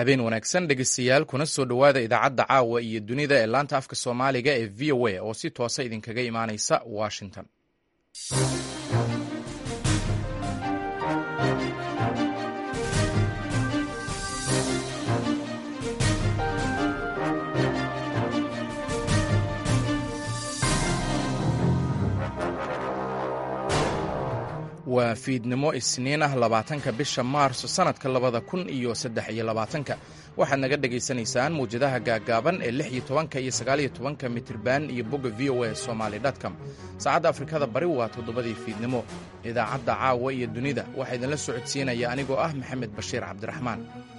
habeen wanaagsan dhegeystayaal kuna soo dhowaada idaacadda caawa iyo dunida ee laanta afka soomaaliga ee v o a oo si toosa idinkaga imaaneysa washington waa fiidnimo isniin ah labaatanka bisha maarso sannadka labada kun iyo saddex iyo labaatanka waxaad naga dhagaysanaysaan mawjadaha gaaggaaban ee lix iyo tobanka iyo sagaaliyo tobanka mitirban iyo bogga v o a somaali dtcom saacadda afrikada bari waa toddobadii fiidnimo idaacadda caawa iyo dunida waxaa idinla socodsiinaya anigoo ah maxamed bashiir cabdiraxmaan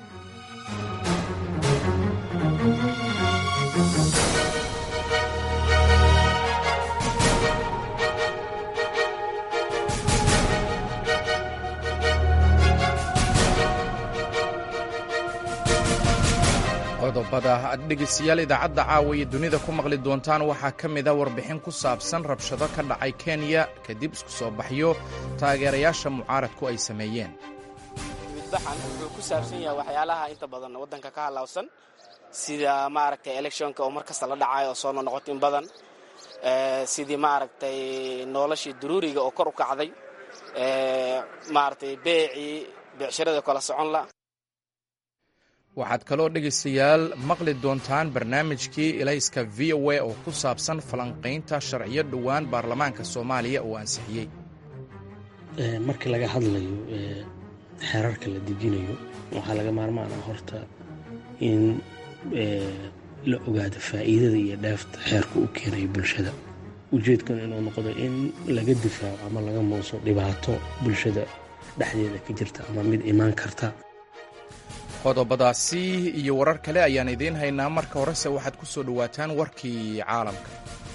qodobada aad dhegeystayaal idaacadda caawa iyo dunida ku maqli doontaan waxaa ka mid a warbixin ku saabsan rabshado ka dhacay kenya kadib isku soo baxyo taageerayaasha mucaaradku ay sameeyeen midbaxan wuxuu ku saabsan yahay waxyaalaha inta badan waddanka ka halaawsan sida maaragtay electionka oo mar kasta la dhacayo oo soo nonoqoto in badan sidii maaragtay noloshii daruuriga oo kor u kacday maaragtay beecii beecshirada kala soconla waxaad kaloo dhegaystayaal maqli doontaan barnaamijkii ilayska v o a oo ku saabsan falanqaynta sharciyo dhowaan baarlamaanka soomaaliya uu ansixiyey markii laga hadlayo xeerarka la dejinayo waxaa laga maarmaan ah horta in la ogaado faa'iidada iyo dheefta xeerka u keenayo bulshada ujeedkuna inuu noqdo in laga difaaco ama laga muuso dhibaato bulshada dhexdeeda ka jirta ama mid imaan karta qodobadaasi iyo warar kale ayaan idiin haynaa marka horese waxaad ku soo dhowaataan warkii caalamka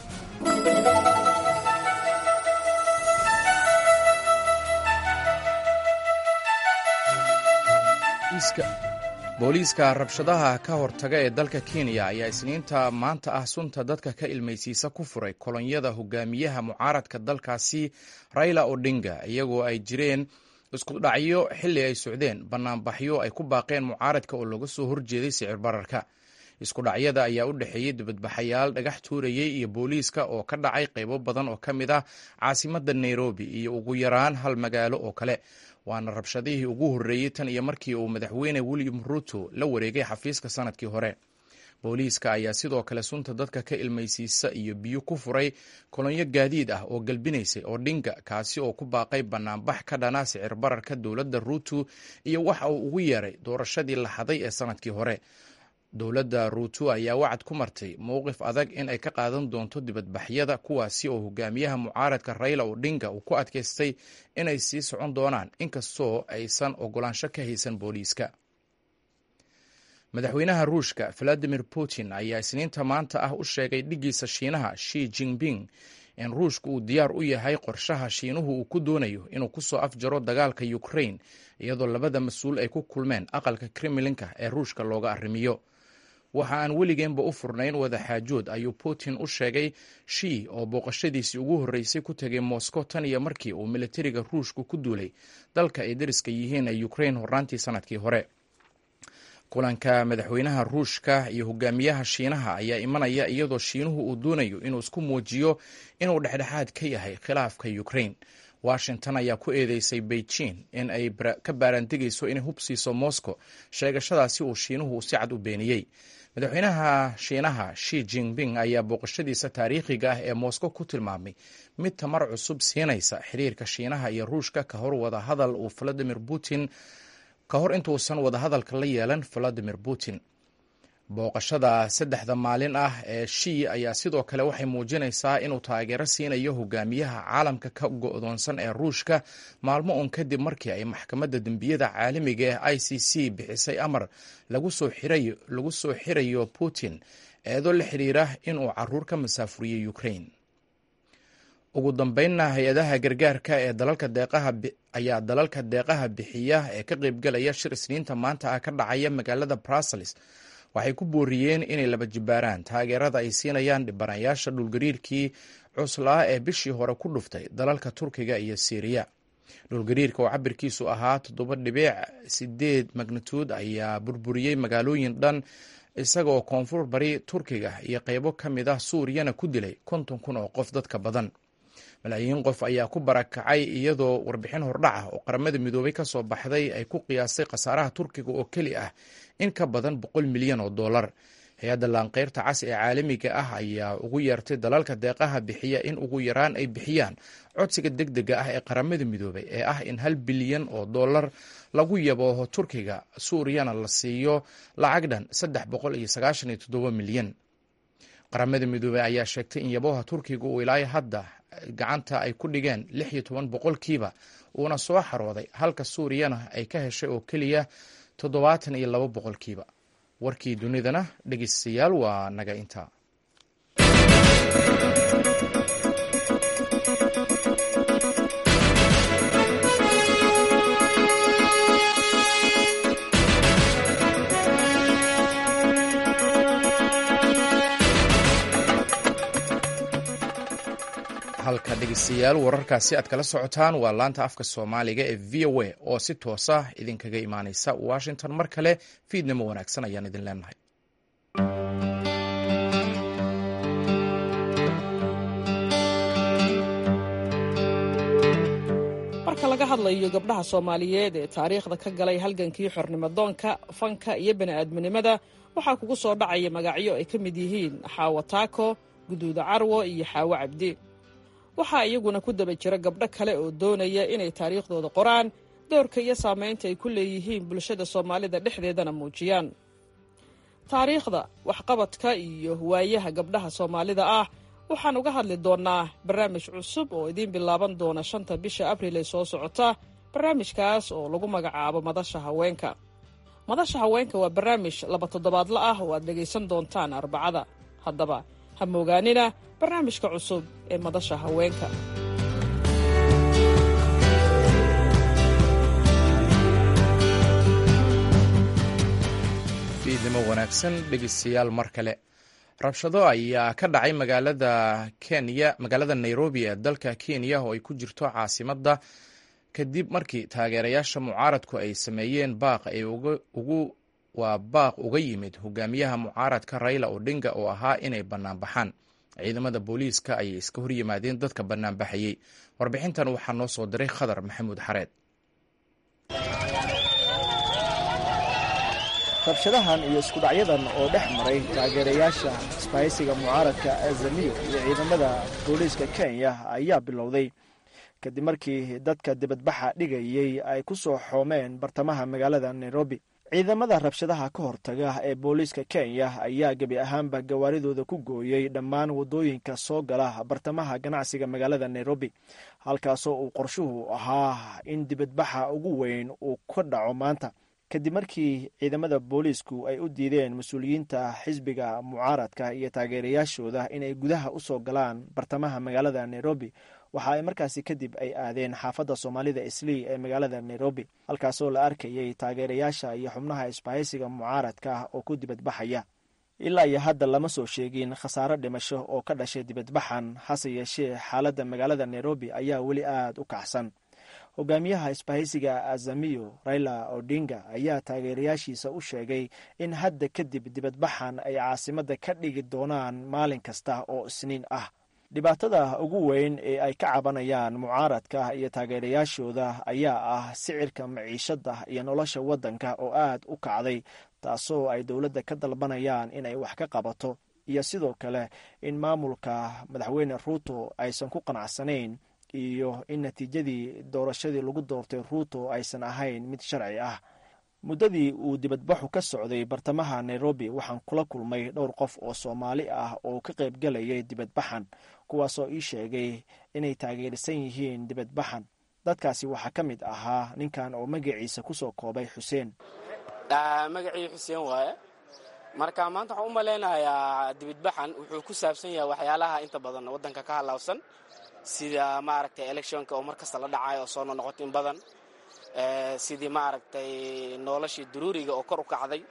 booliiska rabshadaha ka hortaga ee dalka kenya ayaa isniinta maanta ah sunta dadka ka ilmaysiisa ku furay kolonyada hogaamiyaha mucaaradka dalkaasi raila odinga iyagoo ay jireen iskudhacyo xilli ay socdeen bannaanbaxyo ay ku baaqeen mucaaradka oo looga soo horjeeday sicir bararka iskudhacyada ayaa u dhexeeyey dibadbaxayaal dhagax tuurayey iyo booliiska oo ka dhacay qaybo badan oo ka mid ah caasimadda nairobi iyo ugu yaraan hal magaalo oo kale waana rabshadihii ugu horreeyey tan iyo markii uu madaxweyne william ruto la wareegay xafiiska sannadkii hore booliiska ayaa sidoo kale sunta dadka ka ilmaysiisa iyo biyo ku furay kolonyo gaadiid ah oo galbinaysay odhinga kaasi oo ku baaqay bannaanbax ka dhana sicir bararka dowladda ruuto iyo waxa uu ugu yeeray doorashadii la haday ee sannadkii hore dowladda ruuto ayaa wacad ku martay mowqif adag in ay ka qaadan doonto dibadbaxyada kuwaasi oo hogaamiyaha mucaaradka raila odhinga uu ku adkaystay inay sii socon doonaan inkastoo aysan ogolaansho ka haysan booliiska madaxweynaha ruushka valadimir putin ayaa isniinta maanta ah u sheegay dhiggiisa shiinaha shi jinping in ruushka uu diyaar u yahay qorshaha shiinuhu uu ku doonayo inuu ku soo afjaro dagaalka ukrain iyadoo labada mas-uul ay ku kulmeen aqalka kremlinka ee ruushka looga arrimiyo waxa aan weligeenba u furnayn wadaxaajood ayuu putin u sheegay shi oo booqashadiisii ugu horreysay ku tegay moscow tan iyo markii uu militariga ruushku ku duulay dalka ay dariska yihiin ee ukrain horraantii sannadkii hore kulanka madaxweynaha ruushka iyo hogaamiyaha shiinaha ayaa imanaya iyadoo shiinuhu uu doonayo inuu isku muujiyo inuu dhexdhexaad ka yahay khilaafka ukrain washington ayaa ku eedeysay beijing in ay ka baaraantegayso inay hub siiso moscow sheegashadaasi uu shiinuhu si cad u beeniyey madaxweynaha shiinaha shi jinping ayaa booqashadiisa taariikhiga ah ee moscow ku tilmaamay mid tamar cusub siinaysa xiriirka shiinaha iyo ruushka ka hor wada hadal uu valadimir putin ka hor intuusan wadahadalka la yeelan valadimir putin booqashada saddexda maalin ah ee shi ayaa sidoo kale waxay muujinaysaa inuu taageero siinayo hogaamiyaha caalamka ka go'doonsan ee ruushka maalmo uun kadib markii ay maxkamadda dembiyada caalamiga ee i c c bixisay amar lagu soo xirayo putin eedo la xidhiira inuu caruur ka masaafuriyey ukrain ugu dambeynna hay-adaha gargaarka ee dalalka deeqaha ayaa dalalka deeqaha bixiya ee ka qaybgalaya shir isniinta maanta ah ka dhacaya magaalada brussels waxay ku booriyeen inay laba jibaaraan taageerada ay siinayaan dhibanayaasha dhulgariirkii cuslaa ee bishii hore ku dhuftay dalalka turkiga iyo siiriya dhulgariirka oo cabirkiisu ahaa toddoba dhibic sideed magnituud ayaa burburiyey magaalooyin dhan isaga oo koonfur bari turkiga iyo qaybo ka mid ah suuriyana ku dilay konton kun oo qof dadka badan malaayiin qof ayaa ku barakacay iyadoo warbixin hordhac ah oo qaramada midoobay ka soo baxday ay ku qiyaastay khasaaraha turkiga oo keli ah in ka badan boqol milyan oo dollar hay-adda laanqeyrta cas ee caalamiga ah ayaa ugu yeertay dalalka deeqaha bixiya in ugu yaraan ay bixiyaan codsiga deg dega ah ee qaramada midoobay ee ah in hal bilyan oo dollar lagu yabooho turkiga suuriyana la siiyo lacag dhan saddex boqol iyo sagaashan iyo toddoba milyan qaramada midoobey ayaa sheegtay in yabooha turkiga uu ilaa hadda gacanta ay ku dhigeen lix iyo toban boqolkiiba uuna soo xarooday halka suuriyana ay ka heshay oo keliya toddobaatan iyo laba boqolkiiba warkii dunidana dhegeystayaal waa naga intaa halka dhegeystayaal wararkaasi aad kala socotaan waa laanta afka soomaaliga ee v o a oo si toosa idinkaga imaaneysa washington mar kale fiidnimo wanaagsan ayaan idin leenahay marka laga hadlayo gabdhaha soomaaliyeed ee taariikhda ka galay halgankii xornimadoonka fanka iyo bani'aadminimada waxaa kugu soo dhacaya magacyo ay ka mid yihiin xaawo taako guduuda carwo iyo xaawo cabdi waxaa iyaguna ku daba jira gabdho kale oo doonaya inay taariikhdooda qoraan doorka iyo saamaynta ay ku leeyihiin bulshada soomaalida dhexdeedana muujiyaan taariikhda waxqabadka iyo waayaha gabdhaha soomaalida ah waxaan uga hadli doonnaa barnaamij cusub oo idiin bilaaban doona shanta bisha abriil ee soo socota barnaamijkaas oo lagu magacaabo madasha haweenka madasha haweenka waa barnaamij laba toddobaadla ah oo aad dhegaysan doontaan arbacada haddaba ha moogaanina barnaamijka cusub ee madasha haweenka fiidnimo wanaagsan dhegeystayaal mar kale rabshado ayaa ka dhacay magaalada kenya magaalada nairobi ee dalka kenya oo ay ku jirto caasimadda kadib markii taageerayaasha mucaaradku ay sameeyeen baaq ay ugu waa baaq uga yimid hogaamiyaha mucaaradka raila odinga oo ahaa inay banaanbaxaan ciidamada booliiska ayay iska hor yimaadeen dadka banaanbaxayey warbixintan waxaa noo soo diray khadar maxamuud xareed rabshadahan iyo iskudhacyadan oo dhex maray taageerayaasha isbahaysiga mucaaradka azamiyo iyo ciidamada booliiska kenya ayaa bilowday kadib markii dadka dibadbaxa dhigayey ay ku soo xoomeen bartamaha magaalada nairobi ciidamada rabshadaha ka hortaga ee booliiska kenya ayaa gebi ahaanba gawaaridooda ku gooyey dhammaan waddooyinka soo gala bartamaha ganacsiga magaalada nairobi halkaasoo uu qorshuhu ahaa in dibadbaxa ugu weyn uu ka dhaco maanta kadib markii ciidamada booliisku ay u diideen mas-uuliyiinta xisbiga mucaaradka iyo taageerayaashooda inay gudaha u soo galaan bartamaha magaalada nairobi waxa ay markaasi kadib ay aadeen xaafadda soomaalida islii ee magaalada nairobi halkaasoo la arkayay taageerayaasha iyo xubnaha isbahaysiga mucaaradka oo ku dibadbaxaya ilaa iyo hadda lama soo sheegin khasaaro dhimasho oo ka dhashay dibadbaxan hase yeeshee xaaladda magaalada nairobi ayaa weli aada u kacsan hogaamiyaha isbahaysiga azamiyo raila odinga ayaa taageerayaashiisa u sheegay in hadda kadib dibadbaxan ay caasimadda ka dhigi doonaan maalin kasta oo isniin ah dhibaatada ugu weyn ee ay ka cabanayaan mucaaradka iyo taageerayaashooda ayaa ah sicirka maciishadda iyo nolosha waddanka oo aad u kacday taasoo ay dowladda ka dalbanayaan in ay wax ka qabato iyo sidoo kale in maamulka madaxweyne ruuto aysan ku qanacsanayn iyo in natiijadii doorashadii lagu doortay ruuto aysan ahayn mid sharci ah muddadii uu dibadbaxu ka socday bartamaha nairobi waxaan kula kulmay dhowr qof oo soomaali ah oo ka qaybgalayay dibadbaxan kuwaasoo ii sheegay inay taageersan yihiin dibadbaxan dadkaasi waxaa ka mid ahaa ninkan oo magaciisa kusoo koobay xuseen magacii xuseen waaye marka maanta waxaan u malaynayaa dibadbaxan wuxuu ku saabsan yahay waxyaalaha inta badan waddanka ka halaabsan sida maaragtay electionka oo mar kasta la dhacayo oo soo nonoqoto in badan sidii maaragtay noloshii daruuriga oo kor u kacday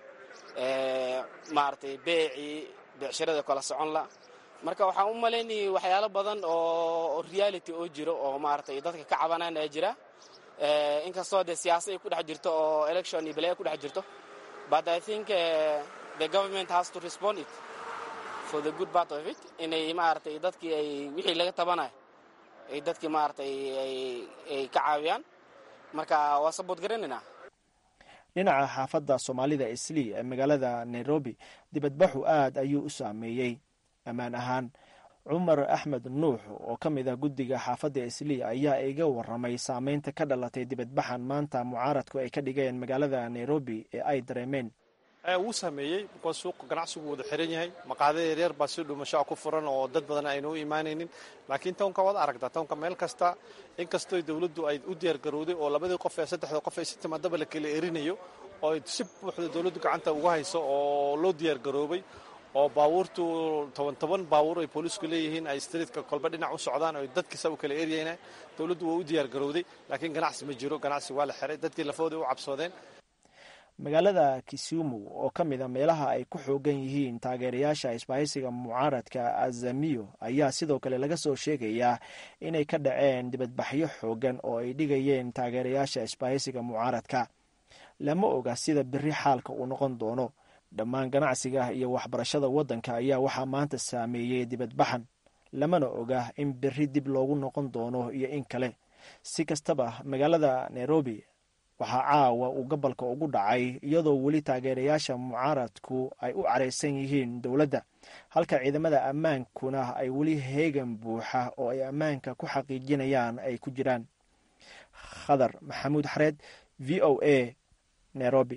maaragtay beecii beecshirada kala socon la marka waxaan u malaynayay waxyaalo badan oo reality oo jiro oo maaragtay dadka ka cabanaan ee jira inkastoo dee siyaasad ay ku dhex jirto oo election iyo balaya ku dhex jirto but i think the government has to respond it for the good part of it inay maaragtay dadkii ay wixii laga tabanayo ay dadkii maaragtay ay ka caawiyaan marka waa sabood garanaynaa dhinaca xaafadda soomaalida islii ee magaalada nairobi dibadbaxu aad ayuu u saameeyey ammaan ahaan cumar axmed nuux oo ka mid ah guddiga xaafadda islii ayaa iga waramay saameynta ka dhalatay dibadbaxan maanta mucaaradku ay ka dhigeen magaalada nairobi ee ay dareemeen wuu saameeyey bikoos suuqa ganacsigu wada xiran yahay maqaada yaryar baa si dhumashaa ku furan oo dad badan aynu u imaanaynin laakiin townka waad aragtaa townka meel kasta inkastoo dowladdu ay u diyaargarowday oo labadii qof ee saddexda qof ee si timaadaba la kala erinayo oo si buuxda dowladdu gacanta uga hayso oo loo diyaargaroobay oo baabuurtu toban toban baabuur ay boolisku leeyihiin ay streetka kolba dhinac u socdaan oo dadkiisa u kala eryayna dowladdu waa u diyaargarowday laakiin ganacsi ma jiro ganacsi waa la xiray dadkii lafooda u cabsoodeen magaalada kisumu oo ka mid a meelaha ay ku xoogan yihiin taageerayaasha isbahaysiga mucaaradka azamiyo ayaa sidoo kale laga soo sheegayaa inay ka dhaceen dibadbaxyo xoogan oo ay dhigayeen taageerayaasha isbahaysiga mucaaradka lama oga sida beri xaalka uu noqon doono dhammaan ganacsiga iyo waxbarashada waddanka ayaa waxaa maanta saameeyey dibadbaxan lamana oga in beri dib loogu noqon doono iyo in kale si kastaba magaalada nairobi waxaa caawa uu gobolka ugu dhacay iyadoo weli taageerayaasha mucaaradku ay u caraysan yihiin dowladda halka ciidamada ammaankuna ay weli heegan buuxa oo ay ammaanka ku xaqiijinayaan ay ku jiraan khadar maxamuud xareed v o a nairobi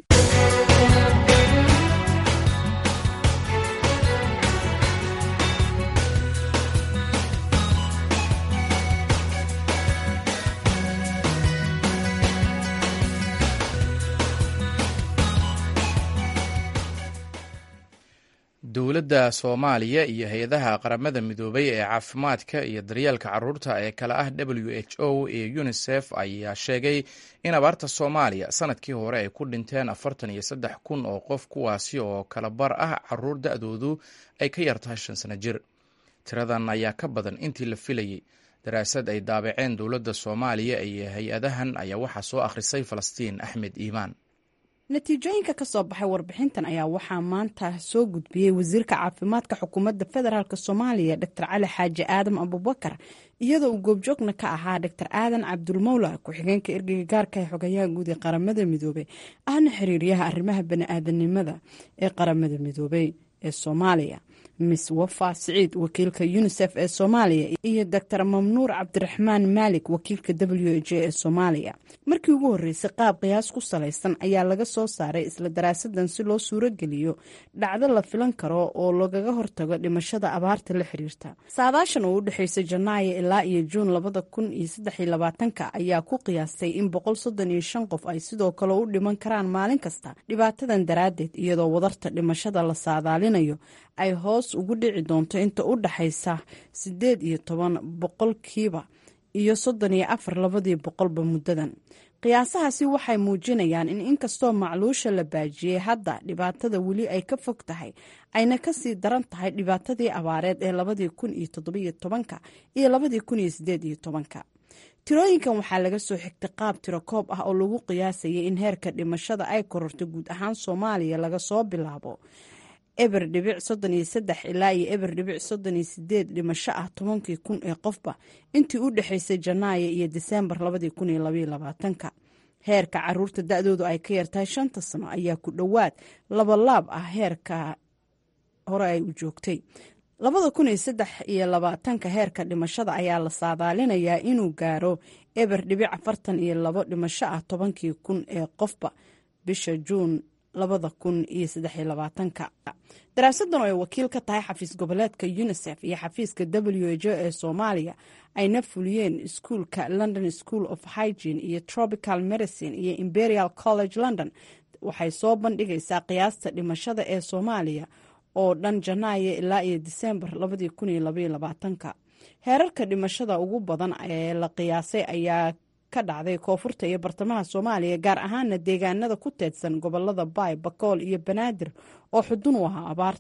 dowladda soomaaliya iyo hay-adaha qaramada midoobay ee caafimaadka iyo daryeelka caruurta ee kale ah w h o iyo unisef ayaa sheegay in abaarta soomaaliya sanadkii hore ay ku dhinteen afartan iyo saddex kun oo qof kuwaasi oo kala bar ah caruur da-doodu ay ka yartahay shan sano jir tiradan ayaa ka badan intii la filayey daraasad ay daabaceen dowladda soomaaliya iyo hay-adahan ayaa waxaa soo akhrisay falastiin axmed iimaan natiijooyinka ka soo baxay warbixintan ayaa waxaa maanta soo gudbiyey wasiirka caafimaadka xukuumadda federaalk soomaaliya dor cali xaaji aadam abubakar iyadoo uu goobjoogna ka ahaa dor aadan cabdulmawla ku-xigeenka ergeyga gaarka ee xogayaha guud ee qaramada midoobey ahna xiriiryaha arrimaha bani-aadanimada ee qaramada midoobey ee soomaaliya miss wafa siciid wakiilka unisef ee soomaaliya iyo doctor mamnuur cabdiraxmaan maalik wakiilka w h ee soomaaliya markii ugu horreysay qaab qiyaas ku salaysan ayaa laga soo saaray isla daraasadan si loo suurogeliyo dhacdo la filan karo oo lagaga hortago dhimashada abaarta la xiriirta saadaashan oo u dhexeysay janaayo ilaa iyo juun labada kun iyo saddexiyo labaatanka ayaa ku qiyaastay in boqol soddon iyo shan qof ay sidoo kale u dhiman karaan maalin kasta dhibaatadan daraaddeed iyadoo wadarta dhimashada la saadaalinayo ay hoos ugu dhici doonto inta u dhaxaysa siddeed iyo toban boqolkiiba iyo soddon iyo afar labadii boqolba muddadan qiyaasahaasi waxay muujinayaan in inkastoo macluusha la baajiyey hadda dhibaatada weli ay ka fog tahay ayna kasii daran tahay dhibaatadii abaareed ee labadii kun iyo toddobiyo tobanka iyo labadii kun iyo sideed iyo tobanka tirooyinkan waxaa laga soo xigtay qaab tiro koob ah oo lagu qiyaasayay in heerka dhimashada ay kororto guud ahaan soomaaliya laga soo bilaabo eber dhibic soddon iyo saddex ilaa iyo eber dhibic soddon iyo sideed dhimasho ah tobankii kun ee qofba intii u dhexaysay janaayo iyo diseembar labadii kun iyo labaiyo labaatanka heerka caruurta da-doodu ay ka yartahay shanta sano ayaa ku dhowaad labalaab ah heerka hore ay u joogtay labada kun iyo saddex iyo labaatanka heerka dhimashada ayaa la saadaalinayaa inuu gaaro eber dhibic afartan iyo labo dhimasho ah tobankii kun ee qofba bisha juun labada kun iyo saddexiyo labaatanka daraasadan oo ay wakiil ka tahay xafiis goboleedka unisef iyo xafiiska w h o ee soomaaliya ayna fuliyeen iskuulka london school of hygiene iyo tropical medicine iyo imperial college london waxay soo bandhigaysaa qiyaasta dhimashada ee soomaaliya oo dhan janaayo ilaa iyo diseembar labadii kun iyo labaiyo labaatanka heerarka dhimashada ugu badan ee la qiyaasay ayaa ka dhacday koonfurta iyo bartamaha soomaaliya gaar ahaana deegaanada ku teedsan gobolada baay bakool iyo banaadir oo xudun u ahaa abaarta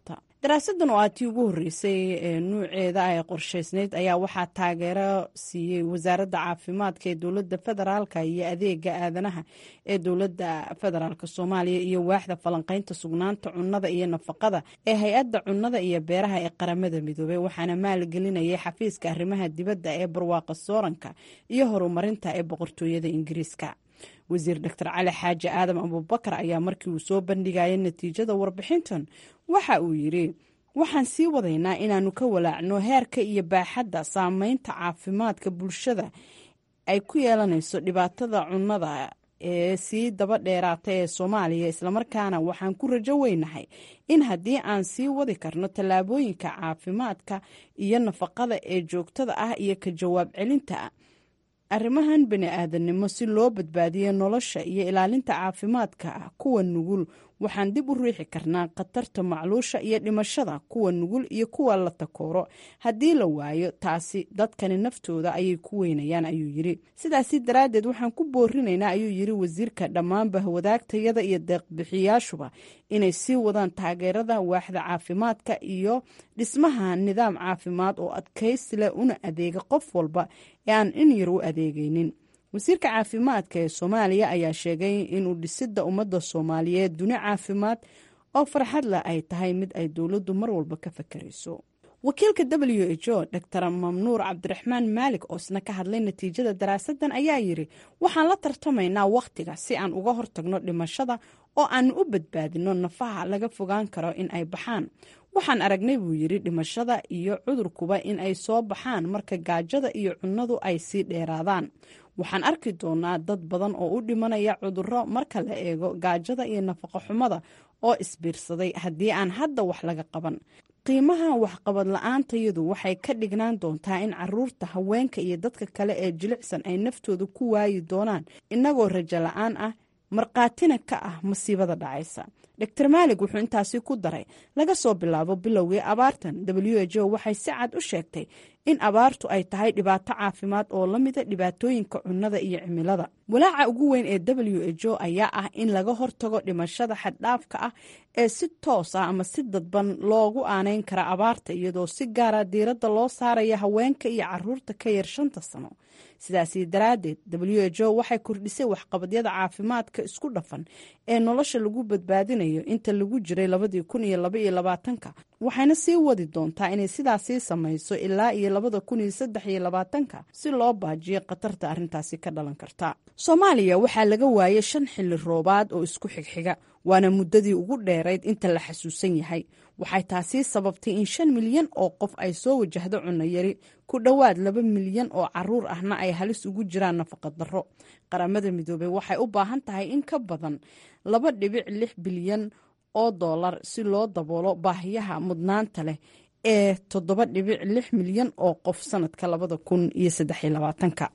daraasadan oo aad tii ugu horreysay ee nuuceeda ay qorshaysnayd ayaa waxaa taageero siiyey wasaaradda caafimaadka ee dowladda federaalka iyo adeega aadanaha ee dowladda federaalk soomaaliya iyo waaxda falanqeynta sugnaanta cunnada iyo nafaqada ee hay-adda cunnada iyo beeraha ee qaramada midoobey waxaana maalgelinayay xafiiska arrimaha dibadda ee barwaaqa sooranka iyo horumarinta ee boqortooyada ingiriiska wasiir doctor cali xaaji aadam abubakar ayaa markii uu soo bandhigayay natiijada warbixintan waxa uu yidhi waxaan sii wadaynaa inaannu ka walaacno heerka iyo baaxadda saameynta caafimaadka bulshada ay ku yeelanayso dhibaatada cunnada ee sii daba dheeraata ee soomaaliya islamarkaana waxaan ku rajo weynahay in haddii aan sii wadi karno tallaabooyinka caafimaadka iyo nafaqada ee joogtada ah iyo ka jawaab celinta arrimahan bani aadannimo si loo badbaadiyo nolosha iyo ilaalinta caafimaadka kuwa nugul waxaan dib u riixi karnaa khatarta macluusha iyo dhimashada kuwa nugul iyo kuwa la takooro haddii la waayo taasi dadkani naftooda ayay ku weynayaan ayuu yidhi sidaasi daraaddeed waxaan ku boorinaynaa ayuu yidhi wasiirka dhammaanba wadaagtayada iyo deeqbixiyaashuba inay sii wadaan taageerada waaxda caafimaadka iyo dhismaha nidaam caafimaad oo adkaysi leh una adeega qof walba ee aan in yar u adeegaynin wasiirka caafimaadka ee soomaaliya ayaa sheegay inuu dhisidda ummadda soomaaliyeed duni caafimaad oo farxad leh ay tahay mid ay dowladdu mar walba ka fakarayso wakiilka w h o dor mamnuur cabdiraxmaan maalik oo isna ka hadlay natiijada daraasadan ayaa yidhi waxaan la tartamaynaa wakhtiga si aan uga hortagno dhimashada oo aanu u badbaadino nafaha laga fogaan karo in ay baxaan waxaan aragnay buu yidhi dhimashada iyo cudurkuba in ay soo baxaan marka gaajada iyo cunnadu ay sii dheeraadaan waxaan arki doonaa dad badan oo u dhimanaya cudurro marka la eego gaajada iyo nafaqo xumada oo isbiirsaday haddii aan hadda wax laga qaban qiimaha waxqabad la-aantayadu waxay ka dhignaan doontaa in caruurta haweenka iyo dadka kale ee jilicsan ay naftooda ku waayi doonaan innagoo rajo la-aan ah markhaatina ka ah masiibada dhacaysa dor maalig wuxuu intaasi ku daray laga soo bilaabo bilowgii abaartan w h o waxay si cad u sheegtay in abaartu ay tahay dhibaato caafimaad oo la mida dhibaatooyinka cunnada iyo cimilada walaaca ugu weyn ee w h o ayaa ah in laga hortago dhimashada xaddhaafka ah ee si toos ah ama si dadban loogu aaneyn kara abaarta iyadoo si gaara diiradda loo saaraya haweenka iyo caruurta ka yar shanta sano sidaasi daraaddeed w h o waxay kordhisay waxqabadyada caafimaadka isku dhafan ee nolosha lagu badbaadinayo inta lagu jiray labadii kun iyo laba iyo labaatanka waxayna sii wadi doontaa inay sidaasii samayso ilaa iyo labada kun iyo saddex iyo labaatanka si loo baajiyo khatarta arrintaasi ka dhalan karta soomaaliya waxaa laga waayay shan xilli roobaad oo isku xigxiga waana muddadii ugu dheerayd inta la xasuusan yahay waxay taasi sababtay in shan milyan oo qof ay soo wajahdo cunno yari ku dhowaad laba milyan oo caruur ahna ay halis ugu jiraan nafaqadarro qaramada midoobey waxay u baahan tahay in ka badan laba dhibic lix bilyan oo dollar si loo daboolo baahiyaha mudnaanta leh ee toddoba dhibic lix milyan oo qof sanadka labada kun iyo saddex iyo labaatanka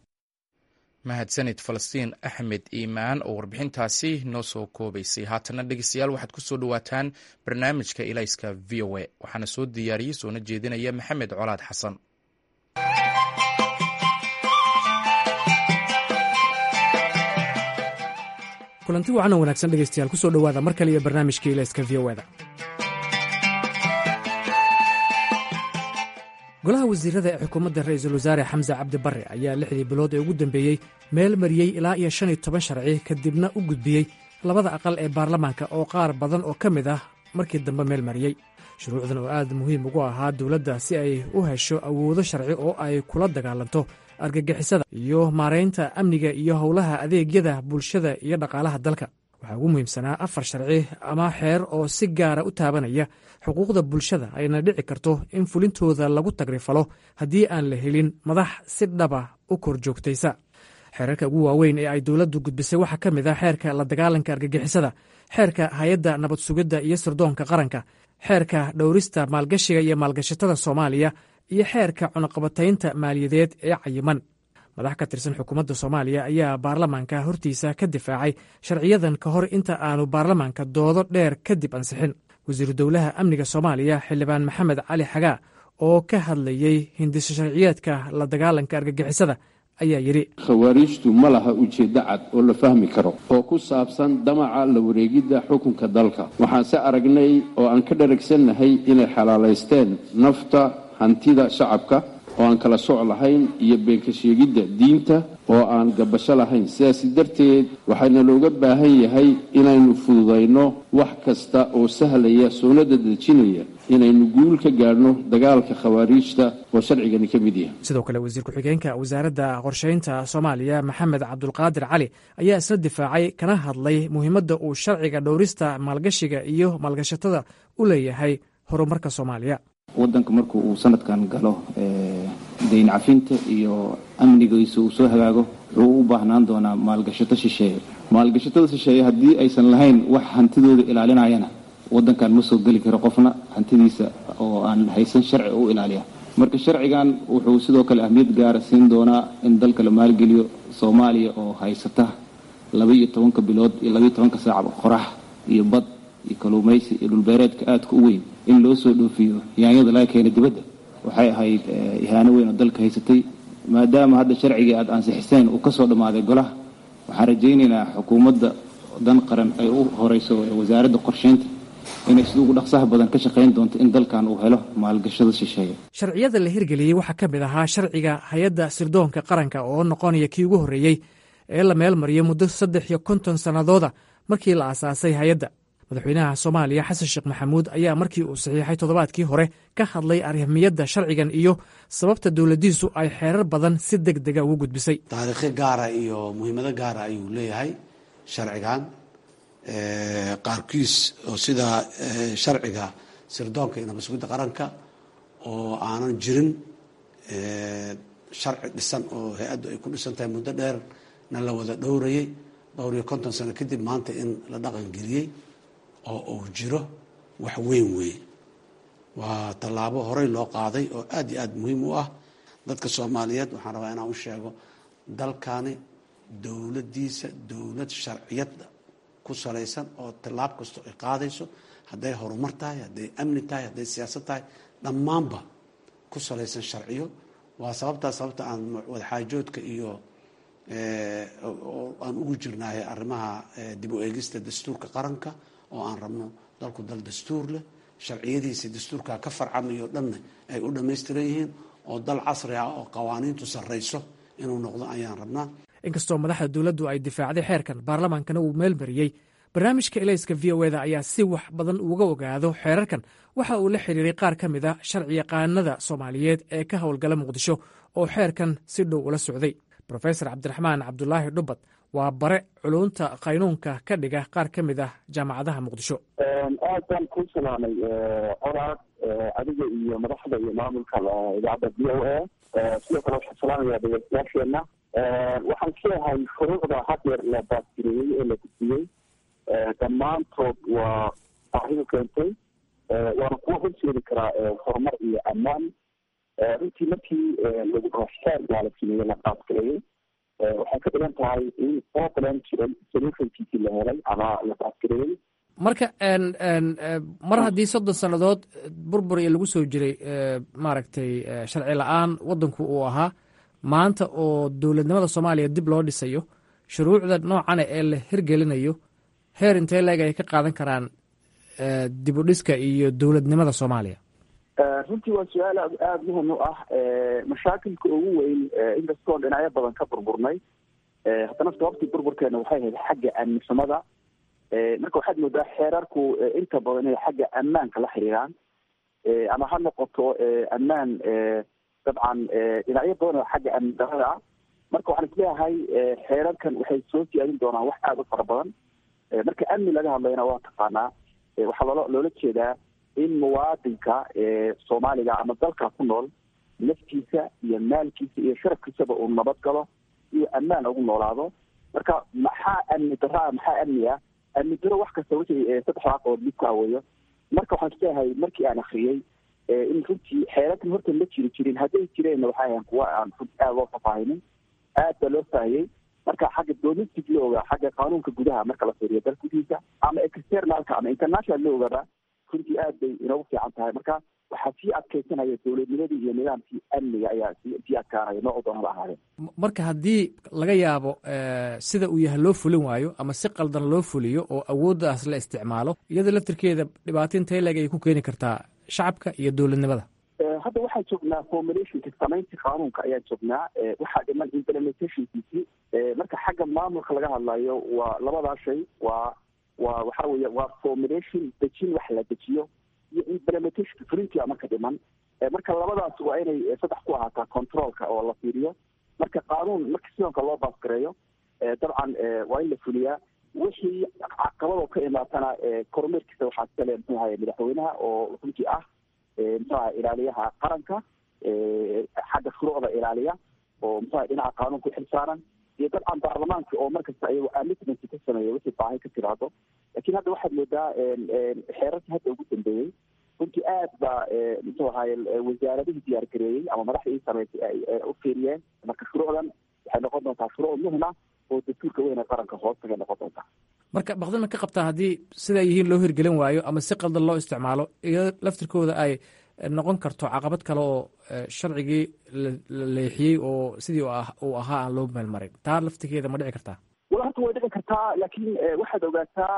mahadsanid falastiin axmed iimaan oo warbixintaasi noo soo koobaysay haatana dhegeystayaal waxaad ku soo dhowaataan barnaamijka ilayska v o a waxaana soo diyaariyey soona jeedinaya maxamed colaad xasan kulanti wacan oo wanaagsan dhegeystayaal kusoo dhowaada mar kale iyo barnaamijka ilayska v o da golaha wasiirada ee xukuumadda ra'iisul wasaare xamse cabdi barre ayaa lixdii bilood ee ugu dambeeyey meel mariyey ilaa iyo shan iyo toban sharci kadibna u gudbiyey labada aqal ee baarlamaanka oo qaar badan oo ka mid ah markii dambe meel mariyey shuruucdan oo aad muhiim ugu ahaa dowladda si ay u hesho awoodo sharci oo ay kula dagaalanto argagixisada iyo maaraynta amniga iyo howlaha adeegyada bulshada iyo dhaqaalaha dalka waxaa ugu muhiimsanaa afar sharci ama xeer oo si gaara u taabanaya xuquuqda bulshada ayna dhici karto in fulintooda lagu tagrifalo haddii aan la helin madax si dhaba u kor joogtaysa xeerarka ugu waaweyn ee ay dowladdu gudbisay waxaa ka mid ah xeerka la dagaalanka argagixisada xeerka hay-adda nabad sugidda iyo sirdoonka qaranka xeerka dhowrista maalgashiga iyo maalgashatada soomaaliya iyo xeerka cunaqabataynta maaliyadeed ee cayiman madax ka tirsan xukuumadda soomaaliya ayaa baarlamaanka hortiisa ka difaacay sharciyadan ka hor inta aanu baarlamaanka doodo dheer kadib ansixin wasiiru dowlaha amniga soomaaliya xildhibaan maxamed cali xagaa oo ka hadlayey hindisa sharciyeedka la dagaalanka argagixisada ayaa yidhi khawaariijtu ma laha ujeeddo cad oo la fahmi karo oo ku saabsan damaca la wareegidda xukunka dalka waxaanse aragnay oo aan ka dharagsannahay inay xalaalaysteen nafta hantida shacabka oo aan kala soc lahayn iyo beenka sheegidda diinta oo aan gabasho lahayn sidaas darteed waxaana looga baahan yahay inaynu fududayno wax kasta oo sahlaya soonada dejinaya inaynu guul ka gaadhno dagaalka khawaariijta oo sharcigani ka mid yahay sidoo kale wasiir ku-xigeenka wasaaradda qorshaynta soomaaliya maxamed cabdulqaadir cali ayaa isna difaacay kana hadlay muhiimadda uu sharciga dhowrista maalgashiga iyo maalgashatada u leeyahay horumarka soomaaliya wadanka marku uu sanadkan galo dayn cafinta iyo amnigiisa uu soo hagaago wuxuu u baahnaan doonaa maalgashato shisheeye maalgashatada shisheeye haddii aysan lahayn wax hantidooda ilaalinayana wadankan ma soo geli karo qofna hantidiisa oo aan haysan sharci u ilaaliya marka sharcigan wuxuu sidoo kale ahmiyad gaara siin doonaa in dalka la maalgeliyo soomaaliya oo haysata laba iyo tobanka bilood iyo labaiyo tobanka saacba qorax iyo bad iyo kaluumaysi iyo dhulbeereedka aadka u weyn in loo soo dhoofiyo yaanyada laga keena dibadda waxay ahayd ihaano weyn oo dalka haysatay maadaama hadda sharcigii aada ansixiseen uu ka soo dhammaaday golaha waxaan rajaynaynaa xukuumadda dan qaran ay u horeyso wasaaradda qorsheynta inay sida ugu dhaqsaha badan ka shaqayn doonto in dalkan uu helo maalgashada shisheeye sharciyada la hirgeliyey waxaa ka mid ahaa sharciga hay-adda sirdoonka qaranka oo noqonaya kii ugu horreeyey ee la meel mariyo muddo saddex iyo konton sannadooda markii la aasaasay hay-adda madaxweynaha soomaaliya xasan sheekh maxamuud ayaa markii uu saxiixay toddobaadkii hore ka hadlay arrimiyadda sharcigan iyo sababta dowladdiisu ay xeerar badan si deg dega ugu gudbisay taariikho gaara iyo muhiimado gaara ayuu leeyahay sharcigan qaarkiis oo sida sharciga sirdoonka iyo nabasugidda qaranka oo aanan jirin sharci dhisan oo hay-addu ay ku dhisan tahay muddo dheerna la wada dhowrayay dhowr iyo konton sano kadib maanta in la dhaqangeliyey oo uu jiro wax weyn weeye waa tallaabo horey loo qaaday oo aad iyo aad muhiim u ah dadka soomaaliyeed waxaan rabaa inaan u sheego dalkani dowladdiisa dowlad sharciyada ku salaysan oo tallaab kastoo ay qaadayso hadday horumar tahay hadday amni tahay hadday siyaasad tahay dhammaanba ku salaysan sharciyo waa sababtaa sababta aan wadaxaajoodka iyo aan ugu jirnaahay arrimaha dib u eegista dastuurka qaranka oo aan rabno dalku dal dastuur leh sharciyadiisa dastuurka ka farcamayo dhanna ay u dhammaystiran yihiin oo dal casri ah oo qawaaniintu sarrayso inuu noqdo ayaan rabnaa inkastoo madaxda dowladdu ay difaacday xeerkan baarlamaankana uu meel mariyey barnaamijka elayska v o eda ayaa si wax badan uga ogaado xeerarkan waxa uu la xiriiray qaar ka mid a sharci yaqaanada soomaaliyeed ee ka howlgala muqdisho oo xeerkan si dhow ula socday rofesor cabdiraxmaan cabdulaahi dhubad waa bare culunta qaynuunka ka dhiga qaar ka mid ah jaamacadaha muqdisho aad baan kuu salaamay colaad adiga iyo madaxda iyo maamulka idaacadda v o a sidoo kale waxaan salaamayaa dhegeystayaasheenna waxaan isleeyahay shuruucda hadeer la baasgireeyey ee la gudbiyey dhammaantood waa baahidu keentay waana kuwa horseedi karaa horumar iyo ammaan runtii markii lagu xeer baa la sameeyey la baasgareeyey waxay ka dhigan tahay in problem jiray solutionkiisii la helay ama la baasgareeyey marka mar haddii soddon sannadood burbur iyo lagu soo jiray maaragtay sharci la-aan waddanku uu ahaa maanta oo dowladnimada soomaaliya dib loo dhisayo shuruucda noocana ee la hirgelinayo heer intee leeg ay ka qaadan karaan dib u dhiska iyo dowladnimada soomaaliya runtii waa su-aal aad aada muhim u ah mashaakilka ugu weyn inkastoon dhinacyo badan ka burburnay haddana sababtii burburkeena waxay ahayd xagga amnisamada marka waxaad moodaa xeerarku inta badan inay xagga ammaanka la xiriiraan ama ha noqoto ammaan dabcan dhinacyo badan oo xagga amni darada ah marka waxaan isleeyahay xeerarkan waxay soo siyaadin doonaan wax aada u fara badan marka amni laga hadlayna waa taqaanaa waxaa loola loola jeedaa in muwaadinka soomaaliga ama dalka ku nool naftiisa iyo maalkiisa iyo sharafkiisaba uu nabad galo iyo ammaan ugu noolaado marka maxaa amni daraa maxaa amni ah amni daro wax kasta wixii saddexdaa qabood mid ku aweeyo marka waxaan isleeyahay markii aan akriyey in runtii xeerarkan horta ma jiri jirin hadday jireenna waxay ahayn kuwa aan runtii aada loo fafaahinin aad baa loo faahiyey marka xagga domestic looga xagga qaanuunka gudaha marka la fiiriyo dalka gudihiisa ama externalka ama international loogaba runtii aad bay inoogu fiican tahay marka waxaa sii adkaysanaya dowladnimadii iyo nidaamkii amniga ayaa sii adkaanaya noocu doonaba ahaadeen marka haddii laga yaabo sida uu yahay loo fulin waayo ama si qaldan loo fuliyo oo awooddaas la isticmaalo iyada laftirkeeda dhibaato intee leeg ay ku keeni kartaa shacabka iyo dowladnimada hadda waxaan joognaa formulationka samaynta qaanuunka ayaan joognaa waxaa dhiman implementationkiisi marka xagga maamulka laga hadlayo waa labadaa shay waa waa waxa weeye waa formulation dejin wax la dejiyo iyo implementation fulintia marka dhiman marka labadaas waa inay saddex ku ahaataa controlka oo la fiiriyo marka qaanuun marka sidonka loo baasgareeyo dabcan waa in la fuliyaa wixii caqabadoo ka imaatana kormeerkiisa waxaa iskale muxuu ahaye madaxweynaha oo runtii ah muxuu ahay ilaaliyaha qaranka xagga shuruucda ilaaliya oo muxuu ahay dhinaca qaanuunka uxilsaaran iyo dabcan baarlamaanka oo markasta ayago amitment ka sameeya wixii baahi ka tiraado lakin hadda waxaad moodaa xeerarkii hadda ugu dambeeyey runtii aad baa muxuu ahaye wasaaradihii diyaargareeyey ama madaxdii sameysay ay u fiiriyeen marka shuruucdan waxay noqon doontaa shuruuc muhima oo dastuurka weyn ee qaranka hoostagay noqon doontaa marka baqdin ma ka qabtaa haddii sidaa yihiin loo hirgelin waayo ama si qaldan loo isticmaalo iyo laftirkooda ay noqon karto caqabad kale oo sharcigii la leexiyey oo sidii uu ahaa aan loo meelmarin taa laftirkeeda ma dhici kartaa wala horta way dhici kartaa laakiin waxaad ogaataa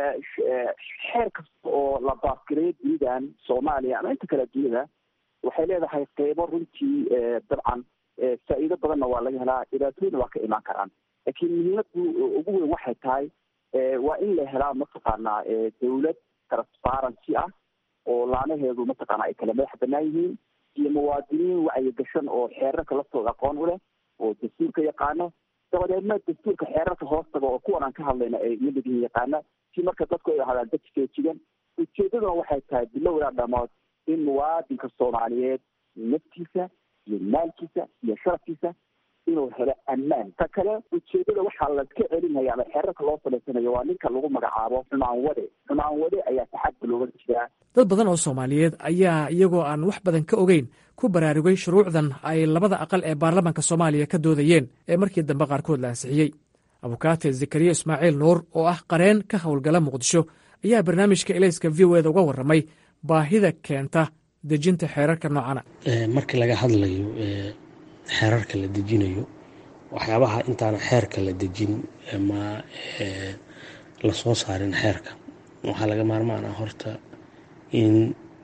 xeer kasta oo la baasgareeyo dunidan soomaaliya ama inta kale dunida waxay leedahay qeybo runtii dabcan faa'iido badanna waa laga helaa dhibaatooyina waa ka imaan karaan laakiin muhiimadu ugu weyn waxay tahay waa in la helaa mataqaanaa dawlad transparency ah oo laanaheedu mataqaana ay kala madax banaan yihiin iyo muwaadiniin wacyigashan oo xeerarka laftooda aqoon u leh oo dastuurka yaqaano dabadeedna dastuurka xeerarka hoostaga oo kuwan aan ka hadlayna ay lamid yihiin yaqaana si marka dadku ay ahaadaan dad feejigan ujeedaduna waxay tahay bilow ilaa dhamaad in muwaadinka soomaaliyeed naftiisa iyo maalkiisa iyo sharafkiisa inuu helo ammaan ta kale ujeedada waxaa laska celinaya ama xeerarka loo samaysanayo waa ninka lagu magacaabo xumaan wade xumaan wade ayaa taxadda looga jiraa dad badan oo soomaaliyeed ayaa iyagoo aan wax badan ka ogeyn ku baraarugay shuruucdan ay labada aqal ee baarlamaanka soomaaliya ka doodayeen ee markii dambe qaarkood la ansixiyey abukaate zakariya ismaaciil nuur oo ah qareen ka howlgala muqdisho ayaa barnaamijka elayska v o eda uga warramay baahida keenta dejinta xeerarka noocana markii laga hadlayo xeerarka la dejinayo waxyaabaha intaana xeerka la dejin ama lasoo saarin xeerka waxaa laga maarmaan ah horta in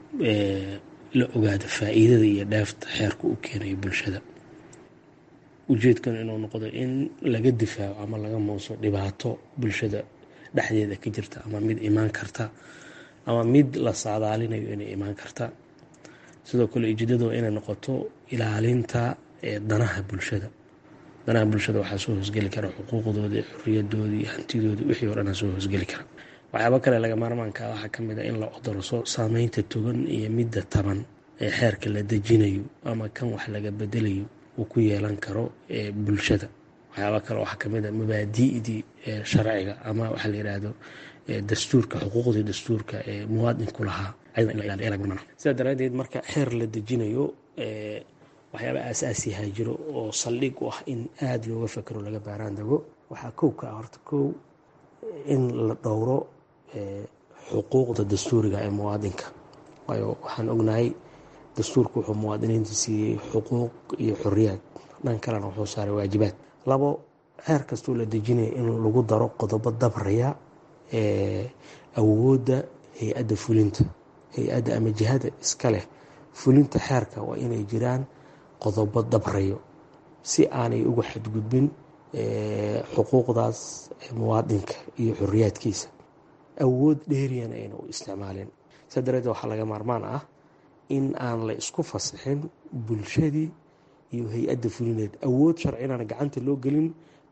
la ogaado faa'iidada iyo dheefta xeerka u keenayo bulshada ujeedkan inuu noqdo in laga difaaco ama laga muuso dhibaato bulshada dhexdeeda ka jirta ama mid imaan karta ama mid la saadaalinayo inay imaan karta sidoo kale ujeedadu waa inay noqoto ilaalinta danaha bulshada danaha bulshada waxaa soo hoosgeli kara xuquuqdoodii xuriyadoodii hantidoodii wixii o dhan soo hoosgeli kara waxyaaba kale laga maarmaanka waxaa kamid a in la odorso saameynta togan iyo midda taban ee xeerka la dejinayo ama kan wax laga bedelayo uu ku yeelan karo bulshada waxyaaba kale waxaa kamid a mabaadi'dii sharciga ama waxaa la yidhaahdo dastuurka xuquuqdii dastuurka ee muwaadinku lahaa sidaa daraadeed marka xeer la dejinayo waxyaaba aasaasiha jiro oo saldhig u ah in aada looga fakero laga baaraan dego waxaa kow ka ah horta kow in la dhowro xuquuqda dastuuriga ee muwaadinka waayo waxaan ognahay dastuurku wuxuu muwaadiniinta siiyey xuquuq iyo xoriyaad dhan kalena wuxuu saaray waajibaad labo xeer kastoo la dejinaya in lagu daro qodobo dabraya awoodda hay-adda fulinta hay-adda ama jihada iska leh fulinta xeerka waa inay jiraan qodobo dabrayo si aanay uga xadgudbin xuquuqdaas muwaadinka iyo xoriyaadkiisa awood dheeriyana ayna u isticmaalin saa dareedeed waxaa laga maarmaan ah in aan la isku fasixin bulshadii iyo hay-adda fulineed awood sharci inaana gacanta loo gelin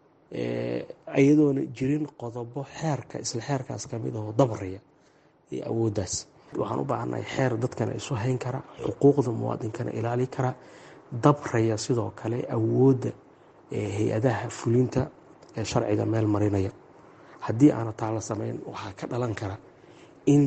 iyadoona jirin qodobo xeerka isla xeerkaas kamid ahoo dabraya iyo awooddaas waxaan u baahannahay xeer dadkana isu hayn kara xuquuqda muwaadinkana ilaali kara dabraya sidoo kale awoodda hay-adaha fulinta ee sharciga meel marinaya haddii aana taa la samayn waxaa ka dhalan kara in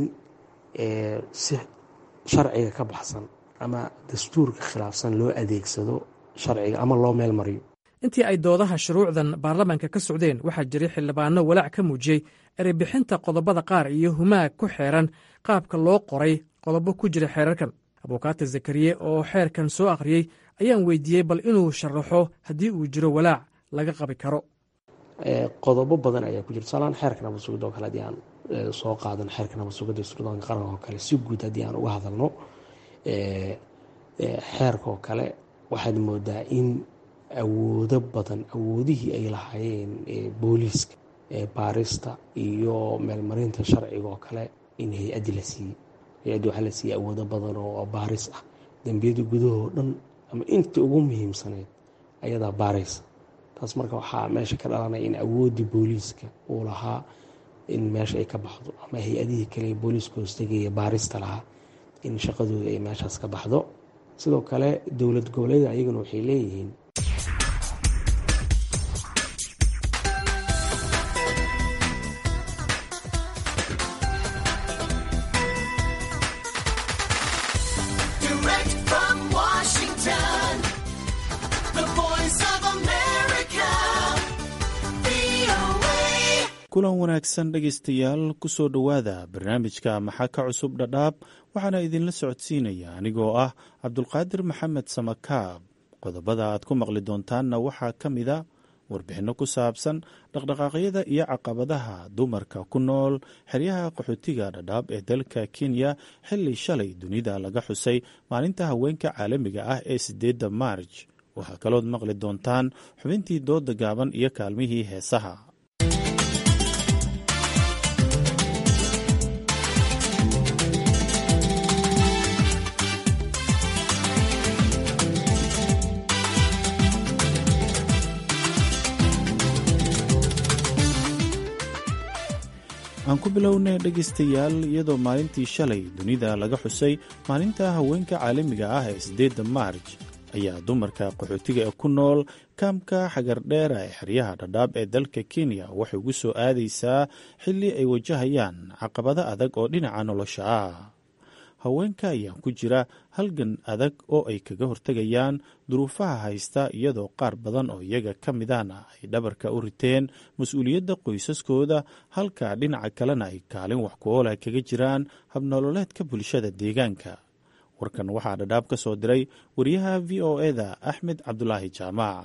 si sharciga ka baxsan ama dastuurka khilaafsan loo adeegsado sharciga ama loo meel mariyo intii ay doodaha shuruucdan baarlamaanka ka socdeen waxaa jiray xildhibaano walaac ka muujiyey ereybixinta qodobada qaar iyo humaag ku xeeran qaabka loo qoray qodobo ku jira xeerarkan abukaate zakariye oo xeerkan soo akhriyey ayaan weydiiyey bal inuu sharaxo haddii uu jiro walaac laga qabi karo qodobo badan ayaa ku jira tusaalaan xeerka nabad sugidda oo kale haddii aan soo qaadan xeerka nabad sugidda sirdoonka qaranka oo kale si guud haddii aan uga hadalno xeerka oo kale waxaad moodaa in awoodo badan awoodihii ay lahaayeen booliiska baarista iyo meelmarinta sharciga oo kale in hay-addi la siiyey hay-addi waxaa la siiyey awoodo badan oo baaris ah dembiyada gudahoo dhan ama inta ugu muhiimsaneyd ayadaa baaraysa taas marka waxaa meesha ka dhalanaya in awooddii booliiska uu lahaa in meesha ay ka baxdo ama hay-adihii kale booliiska hoostegaya baarista lahaa in shaqadooda ay meeshaas ka baxdo sidoo kale dowlad goboleeda ayaguna waxay leeyihiin kulan wanaagsan dhegaystayaal kusoo dhowaada barnaamijka maxaa ka cusub dhadhaab waxaana idinla socodsiinaya anigoo ah cabdulqaadir maxamed samakaab qodobada aad ku maqli doontaanna waxaa ka mida warbixinno ku saabsan dhaqdhaqaaqyada iyo caqabadaha dumarka ku nool xeryaha qaxootiga dhadhaab ee dalka kenya xilli shalay dunida laga xusay maalinta haweenka caalamiga ah ee sideedda maarj waxaa kalood maqli doontaan xubintii dooda gaaban iyo kaalmihii heesaha aan ku bilownay dhegaystayaal iyadoo maalintii shalay dunida laga xusay maalinta haweenka caalamiga ah ee siddeedda maarj ayaa dumarka qaxootiga ee ku nool kaamka xagardheera ee xeryaha dhadhaab ee dalka kenya waxay ugu soo aadaysaa xilli ay wajahayaan caqabado adag oo dhinaca nolosha ah haweenka ayaa ku jira halgan adag oo ay kaga hortegayaan duruufaha haysta iyadoo qaar badan oo iyaga ka midahna ay dhabarka u riteen mas-uuliyadda qoysaskooda halka dhinaca kalena ay kaalin wax ku-oola kaga jiraan habnololeedka bulshada deegaanka warkan waxaa dhadhaab ka soo diray wariyaha v o eda axmed cabdulaahi jaamac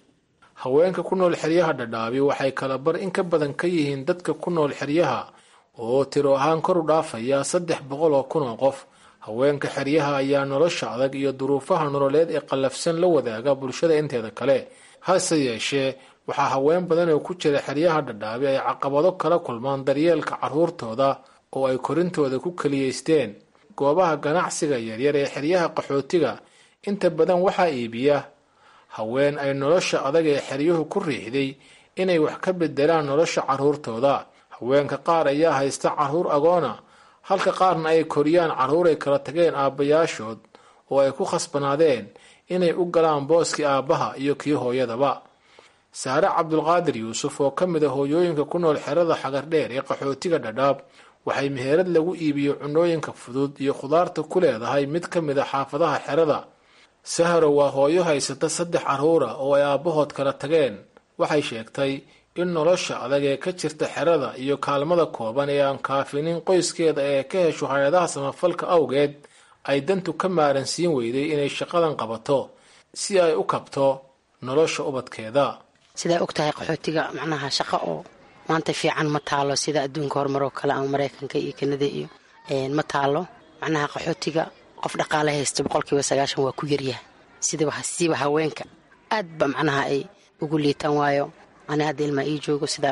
haweenka ku nool xeryaha dhadhaabi waxay kala bar in ka badan ka yihiin dadka ku nool xeryaha oo tiro ahaan kor u dhaafaya saddex boqol oo kun oo qof haweenka xeryaha ayaa nolosha adag iyo duruufaha nololeed ee qallafsan la wadaaga bulshada inteeda kale hase yeeshee waxaa haween badan oo ku jira xeryaha dhadhaabi ay caqabado kala kulmaan daryeelka carruurtooda oo ay korintooda ku keliyaysteen goobaha ganacsiga yaryar ee xeryaha qaxootiga inta badan waxaa iibiya haween ay nolosha adag ee xeryuhu ku riixday inay wax ka bedelaan nolosha carruurtooda haweenka qaar ayaa haysta carruur agoona halka qaarna ay koriyaan carruur ay kala tageen aabbayaashood oo ay ku khasbanaadeen inay u galaan booskii aabbaha iyo kii hooyadaba saare cabdulqaadir yuusuf oo ka mid a hooyooyinka ku nool xerada xagardheer ee qaxootiga dhadhaab waxay meherad lagu iibiyo cunooyinka fudud iyo khudaarta ku leedahay mid ka mid a xaafadaha xerada saharo waa hooyo haysata saddex carruura oo ay aabbahood kala tageen waxay sheegtay in nolosha adag ee ka jirta xerada iyo kaalmada kooban ee aan kaafinin qoyskeeda ee ka hesho hay-adaha samafalka awgeed ay dantu ka maaransiin weyday inay shaqadan qabato si ay u kabto nolosha ubadkeeda sidaa og tahay qaxootiga macnaha shaqo oo maanta fiican ma taalo sida adduunka horumaroo kale ama maraykanka iyo kanada iyo ma taalo macnaha qaxootiga qof dhaqaale haysta boqolkiiba sagaashan waa ku yaryaha siba haweenka aad ba macnaha ay ugu liitaan waayo ani hadda ilmaa ii joogo sidaa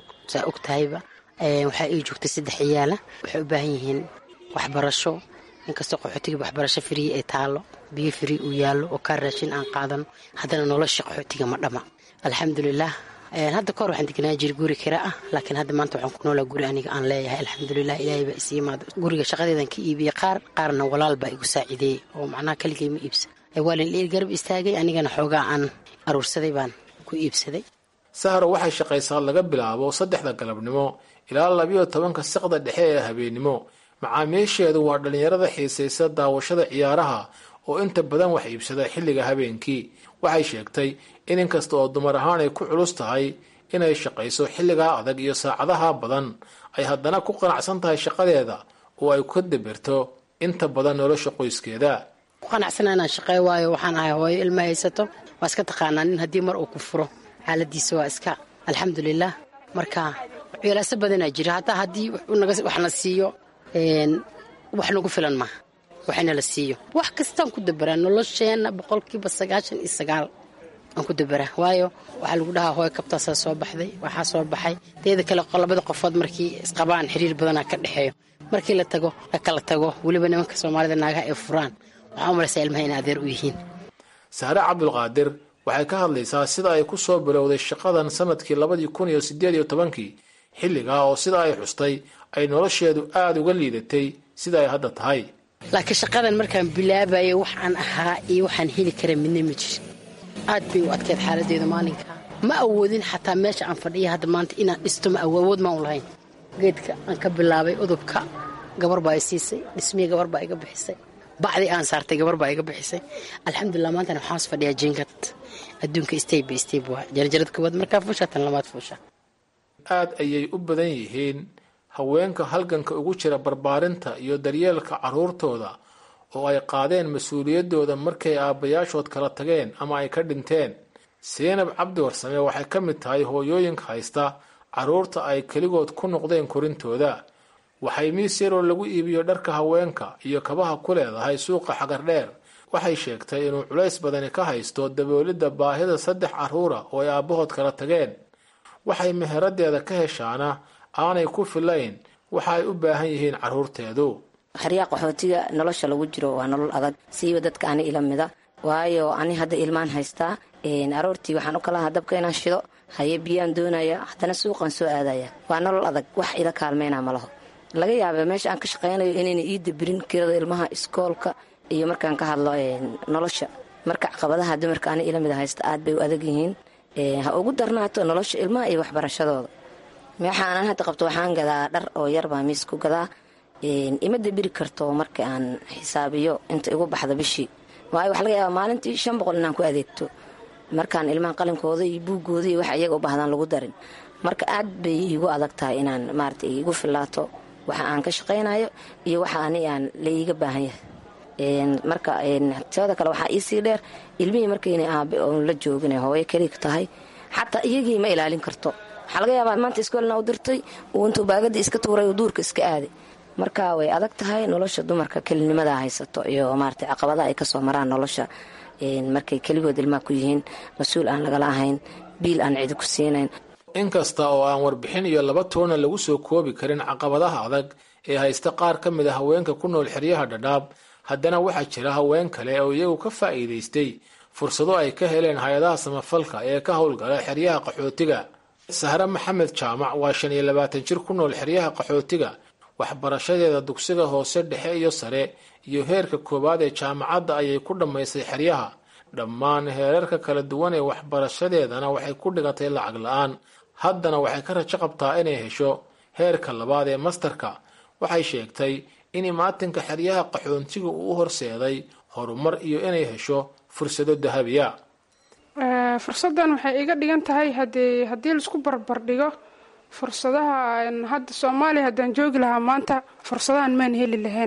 og tahayba waxaa ii joogtay saddex ciyaala waxay u baahan yihiin waxbarasho inkastoo qaxootiga waxbarasho frii ay taalo biyo frii uu yaallo oo kaa raashin aan qaadano haddana nolosha qaxootiga ma dhama alxamdulilah hadda kahor waxaan deganaa jiri guri kira ah laakiin hadda maanta waxaan ku noolaa guri aniga aan leeyahay alxamdulilah ilaahay baa isi imaado guriga shaqadeedan ka iibiyey qaar qaarna walaal baa igu saacideeyey oo macnaha kaligay ma iibsa waa lin dhiir garab istaagay anigana xoogaa aan aruursaday baan ku iibsaday sahro waxay shaqaysaa laga bilaabo saddexda galabnimo ilaa labiyo tobanka saqda dhexe ee habeennimo macaamiisheedu waa dhallinyarada xiisaysa daawashada ciyaaraha oo inta badan wax iibsada xilliga habeenkii waxay sheegtay in inkasta oo dumar ahaan ay ku culus tahay inay shaqayso xilligaa adag iyo saacadaha badan ay haddana ku qanacsan tahay shaqadeeda oo ay ka dabirto inta badan nolosha qoyskeeda ku qanacsana inaan shaqey waayo waxaan ahay hooyo ilma haysato waa iska taqaanaa nin haddii mar uu ku furo xaaladiisa waa iska alxamdulilah marka weelaaso badanaa jira hataa haddii wax na siiyo wax nagu filan maaha waxina la siiyo wax kastaan ku dabaraa nolosheenna boqolkiiba sagaashan iyo sagaal aan ku dabaraa waayo waxaa lagu dhahaa hooy kabtaasaa soo baxday waxaa soo baxay teeda kale labada qofood markii isqabaan xiriir badanaa ka dhexeeyo markii la tago la kala tago weliba nimanka soomaalida naagaha ay furaan waxaa u malaysaa ilmaha inay adeer u yihiin saare cabdulqaadir waxay ka hadlaysaa sida ay ku soo bilowday shaqadan sanadkii labadii kun iyo sideed iyo tobankii xilligaa oo sida ay xustay ay nolosheedu aada uga liidatay sida ay hadda tahay laakiin shaqadan markaan bilaabayay waxaan ahaa iyo waxaan heli kara midna ma jirin aad bay u adkeed xaaladeedu maalinka ma awoodin xataa meesha aan fadhiya hadda maanta inaan dhisto ma awood maan u lahayn geedka aan ka bilaabay udubka gabar baa i siisay dhismihii gabar baa iga bixisay bacdii aan saartay gabar baa iga bixisay alxamdulilah maantana waxaan is fadhiyaa jingad adduunka stayb by stayb waa jarjarada koowaad markaa fuusha tan labaad fuusha aad ayay u badan yihiin haweenka halganka ugu jira barbaarinta iyo daryeelka carruurtooda oo ay qaadeen mas-uuliyaddooda markay aabbayaashood kala tageen ama ay ka dhinteen seenab cabdi warsame waxay ka mid tahay hooyooyinka haysta carruurta ay keligood ku noqdeen korintooda waxay miis yaroo lagu iibiyo dharka haweenka iyo kabaha ku leedahay suuqa xagardheer waxay sheegtay inuu culays badani ka haysto daboolidda baahida saddex carruura oo ay aabbahood kala tageen waxay meheradeeda ka heshaana aanay ku filayn waxa ay u baahan yihiin carruurteedu xeryaa qaxootiga nolosha lagu jiro waa nolol adag siiba dadka ani ila mida waayo ani hadda ilmaan haystaa aroortii waxaan u kalahaa dabka inaan shido haye biyaan doonaya haddana suuqaan soo aadaya waa nolol adag wax ila kaalmeyna ma laho laga yaaba meesha aan ka shaqaynayo inayna ii dabirin kirada ilmaha iskoolka iyo markaan ka hadlo nolosha marka caqabadaha dumarka ani ila mida haysta aad bay u adag yihiin ha ugu darnaato nolosha ilmaha iyo waxbarashadooda waxaanan hadda qabto waxaan gadaa dhar oo yarbaa miis ku gadaa ima dabiri karto marka aan xisaabiyo inta igu baxda bishii waayo waxa laga yaabaa maalintii shan boqol inaan ku adeegto markaan ilmaha qalinkooda iyo buuggooda iyo wax iyaga u baahdaan lagu darin marka aad bay iigu adag tahay inaan maarata igu filaato waxa aan ka shaqaynayo iyo waxa ani aan laiiga baahan yahay marka teeda kale waxaa iisii dheer ilmihii markayna aabe oon la joogina hooyo keliga tahay xataa iyagii ma ilaalin karto waxaa laga yaabaa maanta iskoolna u dirtay uu intuu baagadii iska tuuray uu duurka iska aaday marka way adag tahay nolosha dumarka kelinimada haysato iyo maarata caqabadaha ay kasoo maraan nolosha markay keligood ilmaha ku yihiin mas-uul aan lagala ahayn biil aan cidi ku siinayn inkasta oo aan warbixin iyo laba toona lagu soo koobi karin caqabadaha adag ee haysta qaar ka mid a haweenka ku nool xeryaha dhadhaab haddana waxaa jira haween kale oo iyagu ka faa'iidaystay fursado ay ka heleen hay-adaha samafalka ee ka howlgala xeryaha qaxootiga sahre maxamed jaamac waa shan iyo labaatan jir ku nool xeryaha qaxootiga waxbarashadeeda dugsiga hoose dhexe iyo sare iyo heerka koowaad ee jaamacadda ayay ku dhammaysay xeryaha dhammaan heerarka kala duwan ee waxbarashadeedana waxay ku dhigatay lacag la-aan haddana waxay ka rajo qabtaa inay hesho heerka labaad ee mastarka waxay sheegtay in imaatinka xeryaha qaxoontiga uu u horseeday horumar iyo inay hesho fursado dahabiya fursaddan waxay iga dhigan tahay hadii haddii laisku barbardhigo fursadaha hadda soomaaliya haddaan joogi lahaa maanta fursadahan maan heli lahayn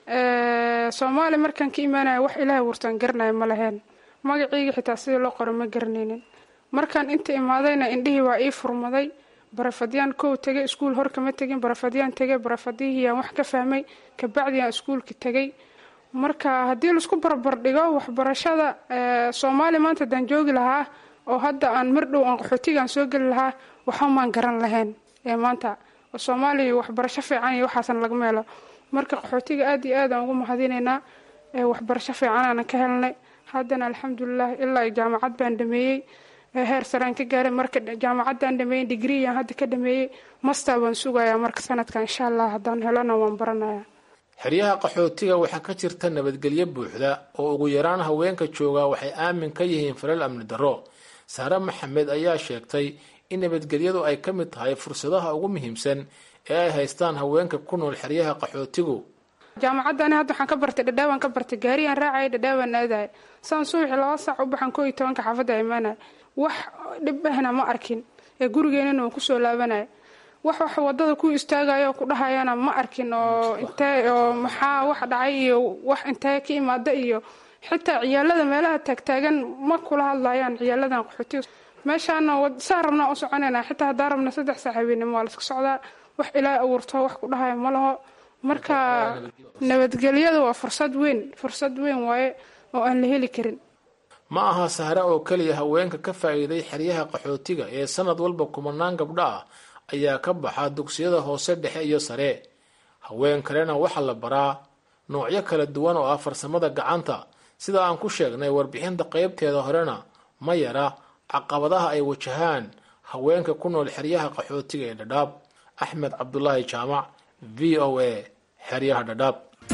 soomaaliya markaan ka imaanaya wax ilaahay wurtaan garanaya ma lahayn magaciyga xitaa sidii loo qoro ma garanaynin markaan inta imaadayna indhihii waa ii furmaday barafadyaan kow tegay iskuul hor kama tegin barafadyaan tegay barafadyihiiyaan wax ka fahmay kabacdiaan iskuulka tegay marka haddii laisku barbardhigo waxbarashada soomaaliya maanta haddaan joogi lahaa oo hadda aan mar dhow aan qaxootigaan soo geli lahaa waxamaan garan lahayn ee maanta soomaaliya waxbarasho fiican iyo waxaasan lagama helo marka qaxootiga aad iyo aad aan ugu mahadinaynaa waxbarasho fiicanaana ka helnay haddana alxamdulilah ilaa jaamacad baan dhameeyey heer saraan ka gaaray marka jaamacaddaan dhameeyey digriyan hadda ka dhameeyey master baan sugayaa marka sanadkan insha allah haddaan helona waan baranaya xeryaha qaxootiga waxaa ka jirta nabadgelyo buuxda oo ugu yaraan haweenka jooga waxay aamin ka yihiin falal amni darro saare maxamed ayaa sheegtay in nabadgelyadu ay ka mid tahay fursadaha ugu muhiimsan ee ay haystaan haweenka ku nool xeryaha qaxootigu jaamacaddani hadda waxaan ka bartay dhadhaawaan ka bartay gaariyaan raacaya dhadhaawaan aadaya saan subaxii laba saac u baxan koo iyo tobanka xaafadda imaanaya wax dhib ahna ma arkin ee gurigeenana waan kusoo laabanaya wax wax wadada ku istaagayo ku dhahayana ma arkin oo intee oo maxaa wax dhacay iyo wax intee ka imaada iyo xitaa ciyaalada meelaha taagtaagan ma kula hadlayaan ciyaaladan qaxootiga meeshaana saa rabnaa u soconayna xitaa haddaan rabna saddex saac habeenimo waa laska socdaa wax ilaahay abuurto wax ku dhahaya ma laho marka nabadgelyadu waa fursad weyn fursad weyn waaye oo aan la heli karin ma aha sahre oo keliya haweenka ka faa'iiday xeryaha qaxootiga ee sanad walba kumanaan gabdho ah ayaa ka baxa dugsiyada hoose dhexe iyo sare haween kalena waxaa la baraa noocyo kala duwan oo ah farsamada gacanta sida aan ku sheegnay warbixinta qaybteeda horena ma yara caqabadaha ay wajahaan haweenka ku nool xeryaha qaxootiga ee dhadhaab axmed cabdulaahi jaamac v o a xeryaha dhadhaab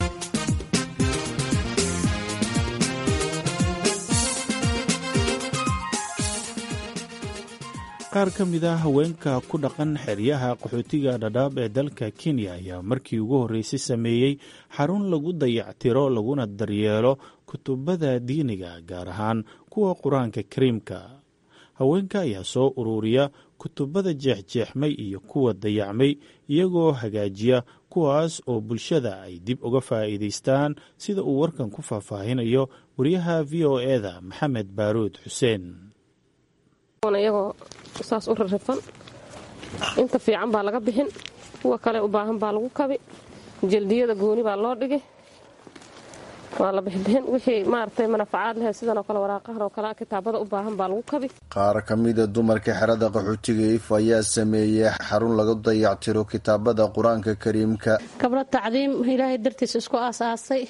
qaar ka mid ah haweenka ku dhaqan xeryaha qaxootiga dhadhaab ee dalka kenya ayaa markii ugu horreysay sameeyey xarun lagu dayactiro laguna daryeelo kutubada diiniga gaar ahaan kuwa qur-aanka kariimka haweenka ayaa soo ururiya kutubada jeexjeexmay iyo kuwa dayacmay iyagoo hagaajiya kuwaas oo bulshada ay dib uga faa'iidaystaan sida uu warkan ku faahfaahinayo wariyaha v o eda maxamed baaruud xuseen iyagoo saas u rarrifan inta fiican baa laga bixin kuwa kale u baahan baa lagu kabi jaldiyada gooni baa loo dhigi waa la bixbixin wixii maaragtay manafacaad leh sidanoo kale waraaqahan oo kale kitaabada u baahan baa lagu kabi qaar ka mida dumarka xerada qaxootiga if ayaa sameeyey xarun lagu dayactiro kitaabada qur-aanka kariimka gabdho tacdiim ilaahay dartiisa isku aasaasay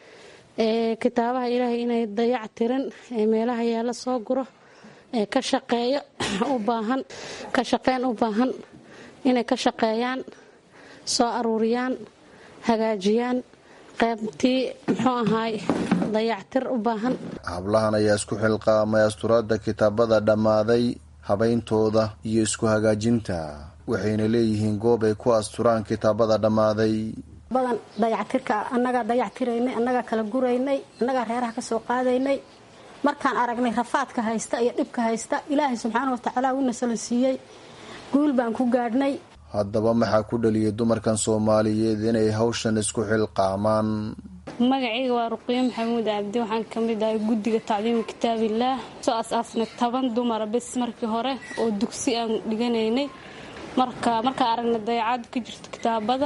kitaabaha ilaahay inay dayactirin meelaha yaala soo guro ka shaqeeyo u baahan ka shaqeyn u baahan inay ka shaqeeyaan soo aruuriyaan hagaajiyaan qaybtii muxuu ahaay dayactir u baahan hablahan ayaa isku xilqaamay asturaadda kitaabada dhammaaday habayntooda iyo isku hagaajinta waxayna leeyihiin goob ay ku asturaan kitaabada dhammaaday badan dayactirka annagaa dayactiraynay annagaa kala guraynay annagaa reeraha ka soo qaadaynay markaan aragnay rafaadka haysta iyo dhibka haysta ilaahay subxaana watacaala uuna sala siiyey guul baan ku gaadhnay haddaba maxaa ku dhaliyay dumarkan soomaaliyeed inay hawshan isku xilqaamaan magacayga waa ruqiyo maxamuud cabdi waxaan ka mid ahay guddiga tacliimu kitaabillaah soo as-aasnay toban dumara bes markii hore oo dugsi aan dhiganaynay marka markaan aragnay dayacaad ka jirto kitaabada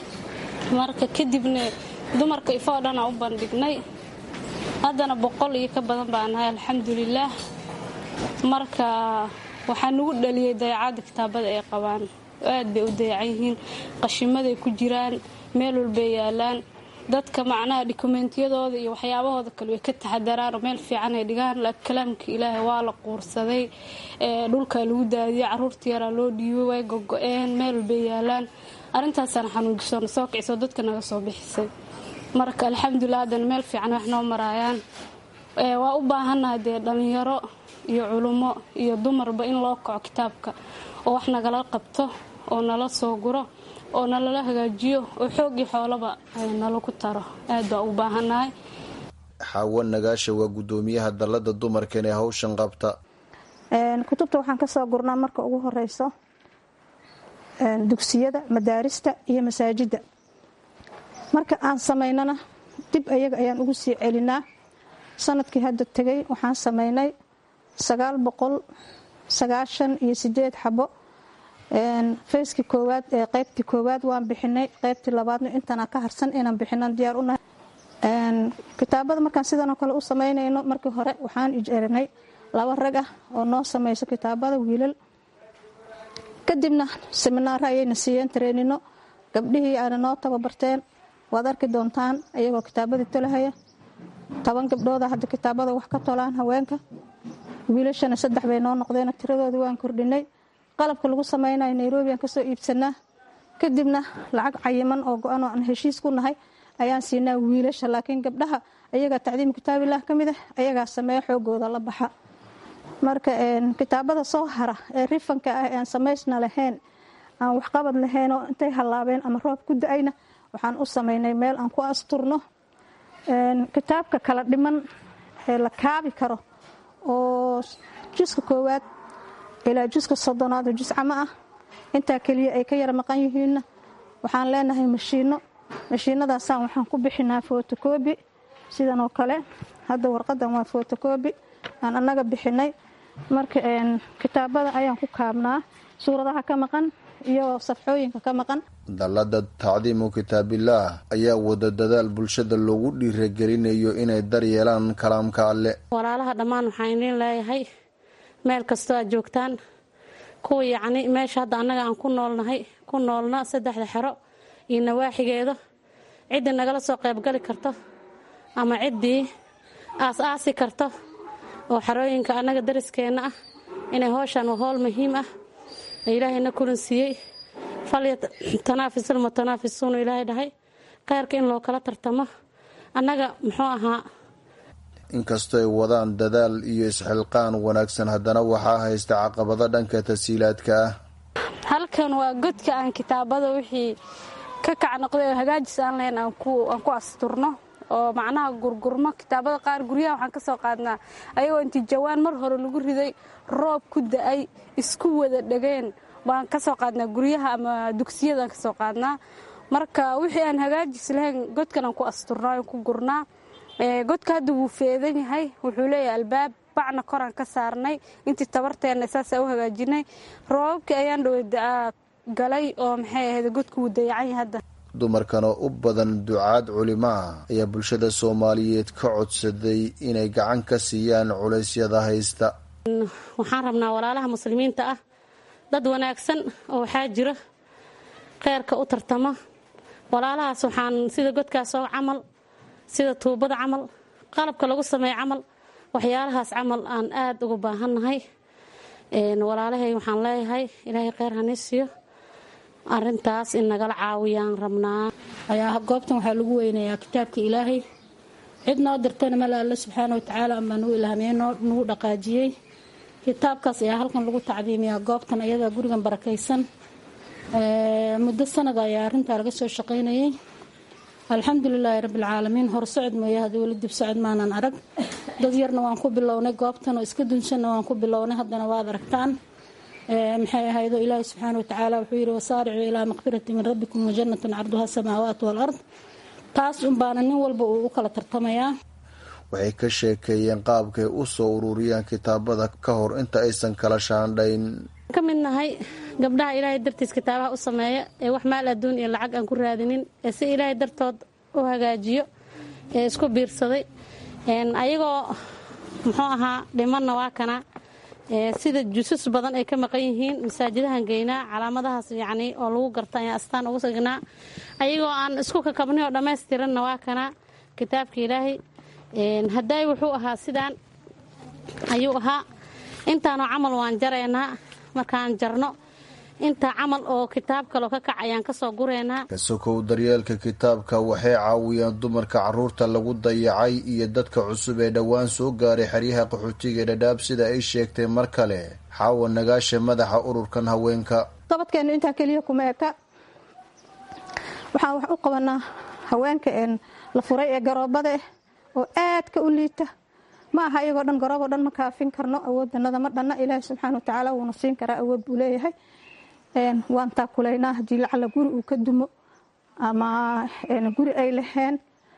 marka kadibna dumarka ifoo dhan aan u bandhignay haddana boqol iyo ka badan baan nahay alxamdulilaah marka waxaa nagu dhaliyay dayacaadda kitaabada ay qabaan aad bay u dayacan yihiin qashimaday ku jiraan meel walbay yaalaan dadka macnaha dokumentiyadooda iyo waxyaabahooda kale way ka taxadaraan oo meel fiican ay dhigaan kalaamka ilaahay waa la quursaday dhulkaa lagu daadiyay caruurta yaraa loo dhiibay way gogo-een meel walbay yaalaan arrintaasaan xanuujisoona soo kicisoo dadka naga soo bixisay marka alxamdulilah haddana meel fiican wax noo maraayaan waa u baahannahay dee dhallinyaro iyo culummo iyo dumarba in loo kaco kitaabka oo wax nagala qabto oo nala soo guro oo nalala hagaajiyo oo xoogii xoolaba nalagu taro aad baa u baahannahay xaawo nagaasha waa guddoomiyaha dallada dumarkan ee hawshan qabta kutubta waxaan ka soo gurnaa marka ugu horeyso dugsiyada madaarista iyo masaajidda marka aan samaynana dib ayaga ayaan ugu sii celinaa sanadkii hadda tegay waxaan samaynay sagaal boqol sagaashan iyo sideed xabo fayskii koowaad ee qaybtii koowaad waan bixinay qaybtii labaadna intana ka harsan inaan bixinan diyaar unahay kitaabada markaan sidanoo kale u samaynayno markii hore waxaan ijeerinay laba rag ah oo noo samayso kitaabada wiilal kadibna seminaaro ayayna siiyeen tareenino gabdhihii aana noo tababarteen waad arki doontaan ayagoo kitaabadii tolahaya toban gabdhooda hadda kitaabada wax ka tolaan haweenka wiilashana saddex bay noo noqdeen tiradoodii waan kordhinay qalabka lagu samaynayo nairobi aan kasoo iibsanaa kadibna lacag cayiman oo go-an oo aan heshiis ku nahay ayaan siinaa wiilasha laakiin gabdhaha ayagaa tacdiimu kitaabilah ka mid ah ayagaa sameeya xoogooda la baxa marka kitaabada soo hara ee rifanka ah ee aan samaysna lahayn aan waxqabad lahayn oo intay hallaabeen ama roob ku da-ayna waxaan u samaynay meel aan ku asturno kitaabka kala dhiman ee la kaabi karo oo juska koowaad ilaa juska soddonaad oo jus camo ah intaa keliya ay ka yara maqan yihiinna waxaan leenahay mashiinno mashiinadaasaan waxaan ku bixinaa fotokobi sidan oo kale hadda warqadan waa fotokobi aan annaga bixinay marka kitaabada ayaan ku kaabnaa suuradaha ka maqan iyo safxooyinka ka maqan dallada tacdiimu kitaabillaah ayaa wada dadaal bulshada loogu dhiiragelinayo inay daryeelaan kalaamka alle walaalaha dhammaan waxaan idiin leeyahay meel kastoo aad joogtaan kuwa yacni meesha hadda annaga aan ku noolnahay ku noolna saddexda xero iyo nawaaxigeeda ciddii nagala soo qaybgali karto ama ciddii aas-aasi karto oo xerooyinka annaga dariskeenna ah inay howshaan waa howl muhiim ah ilaahayna kulan siiyey falya tanaafisul mutanaafisuunu ilaahay dhahay kheyrka in loo kala tartamo annaga muxuu ahaa inkastoo ay wadaan dadaal iyo isxilqaan wanaagsan haddana waxaa haysta caqabado dhanka tasiilaadka ah halkan waa godka aan kitaabada wixii ka kac noqday oo hagaajis aan lahayn aan ku asturno oo macnaha gurgurmo kitaabada qaar guryaha waxaan ka soo qaadnaa ayagoo intii jawaan mar hore lagu riday roob ku da-ay isku wada dhegeen baan ka soo qaadnaa guryaha ama dugsiyadaan ka soo qaadnaa marka wixii aan hagaajis lahayn godkan aan ku asturnaa aan ku gurnaa godka hadda wuu feedan yahay wuxuu leeyahay albaab bacna koraan ka saarnay intii tabarteenna saasaa u hagaajinay roobabkii ayaan dhowaa galay oo maxay ahayd godku wuu dayacan yahay hadda dumarkan oo u badan ducaad culimo ah ayaa bulshada soomaaliyeed ka codsaday inay gacan ka siiyaan culeysyada haysta waxaan rabnaa walaalaha muslimiinta ah dad wanaagsan oo waxaa jira kheyrka u tartama walaalahaas waxaan sida godkaas oo camal sida tuubada camal qalabka lagu sameeyo camal waxyaalahaas camal aan aada uga baahannahay walaalahay waxaan leeyahay ilaahay kheyr hanii siiyo arintaas in nagala caawiyaan rabnaa ayaa goobtan waxaa lagu weynayaa kitaabka ilaahay cid noo dirtayna male alle subxaana watacaala ambaa nagu ilhaamiyey nagu dhaqaajiyey kitaabkaas ayaa halkan lagu tacdiimiyaa goobtan ayada gurigan barakaysan muddo sanad ayaa arintaa laga soo shaqaynayay alxamdulilaahi rabbilcaalamiin hor socod mooye hadda weli dib socod maanan arag dad yarna waan ku bilownay goobtan oo iska dunsanna waan ku bilownay haddana waad aragtaan maxay ahaydoo ilaahi subxaana watacaala wuxuu yidhi wasaaricuu ilaa maqfirati min rabbikum wajannatin carduha samaawaat walard taas unbaana nin walba uu u kala tartamayaa waxay ka sheekeeyeen qaabkay u soo ururiyaan kitaabada ka hor inta aysan kala shaandhayn ka mid nahay gabdhaha ilaahay dartiis kitaabaha u sameeya ee wax maal adduun iyo lacag aan ku raadinin ee si ilaahay dartood u hagaajiyo ee isku biirsaday ayagoo muxuu ahaa dhimanna waa kana sida jusus badan ay ka maqan yihiin masaajidahan geynaa calaamadahaas yacni oo lagu garta ayaan astaan ugu signaa ayagoo aan isku kakabnay oo dhammaystiranna waa kana kitaabka ilaahay hadday wuxuu ahaa sidaan ayuu ahaa intaanoo camal waan jaraynaa markaan jarno intaa camal oo kitaab kaloo ka kac ayaan kasoo gureynaa kasokow daryeelka kitaabka waxay caawiyaan dumarka caruurta lagu dayacay iyo dadka cusub ee dhowaan soo gaaray xeryaha qaxootiga ee dhadhaab sida ay sheegtay mar kale xaawa nagaasha madaxa ururkan haweenka gobadkeenu intaa keliya kuma eka waxaan wax u qabanaa haweenka la furay ee garoobada ah oo aadka u liita ma aha iyagoo dhan garooboo dhan ma kaafin karno awooddanada ma dhanna ilaahi subxaana watacaala wuuna siin karaa awood buu leeyahay waan taakulaynaa haddii lacala guri uu ka dumo ama guri ay laheen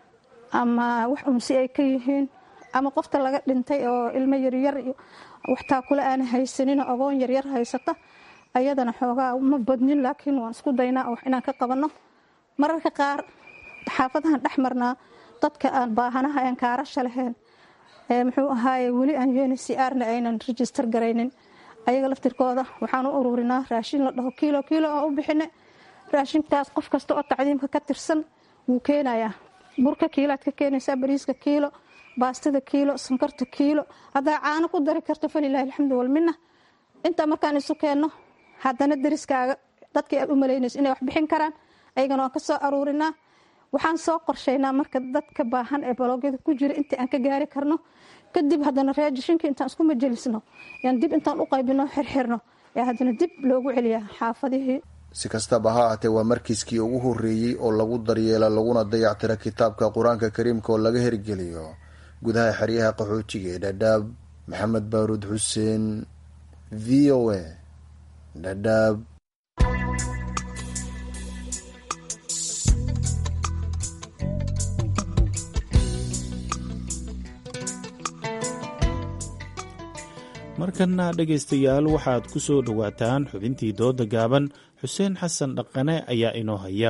ama wax unsi ay ka yihiin ama qofta laga dhintay oo ilmo yaryar iyo wax taakule aana haysanin ogoon yaryar haysata ayadana xoogaa ma badnin laakiin waan isku daynaa wax inaan ka qabanno mararka qaar xaafadahan dhex marnaa dadka aan baahanaha aan kaarasha lahayn muxuu ahaaye weli aan unhcrna aynan register garaynin ayaga laftirkooda waxaan u ururinaa raashin la dhaho kiilo kiilo oo u bixine raashinkaas qof kasta oo tacdiimka ka tirsan wuu keenayaa burka kiilaad ka keenaysaa bariiska kiilo baastada kiilo sankarta kiilo haddaa caano ku dari karto falilahi alxamdu walmina intaa markaan isu keenno haddana dariskaaga dadkii aad u malaynayso inay wax bixin karaan ayagana waan ka soo aruurinaa waxaan soo qorshaynaa marka dadka baahan ee baloogyada ku jira intii aan ka gaari karno kadib haddana reejishinka intaan isku majelisno yaan dib intaan u qaybino xirxirno ee haddana dib loogu celiyaa xaafadihii si kastaba ha ahatee waa markiiskii ugu horreeyey oo lagu daryeela laguna dayactira kitaabka qur-aanka kariimka oo laga hirgeliyo gudaha xeryaha qaxootiga ee dhadhaab maxamed baaruud xuseen v o a dhadhaab markanna dhegaystayaal waxaad ku soo dhowaataan xubintii dooda gaaban xuseen xasan dhaqane ayaa inoo haya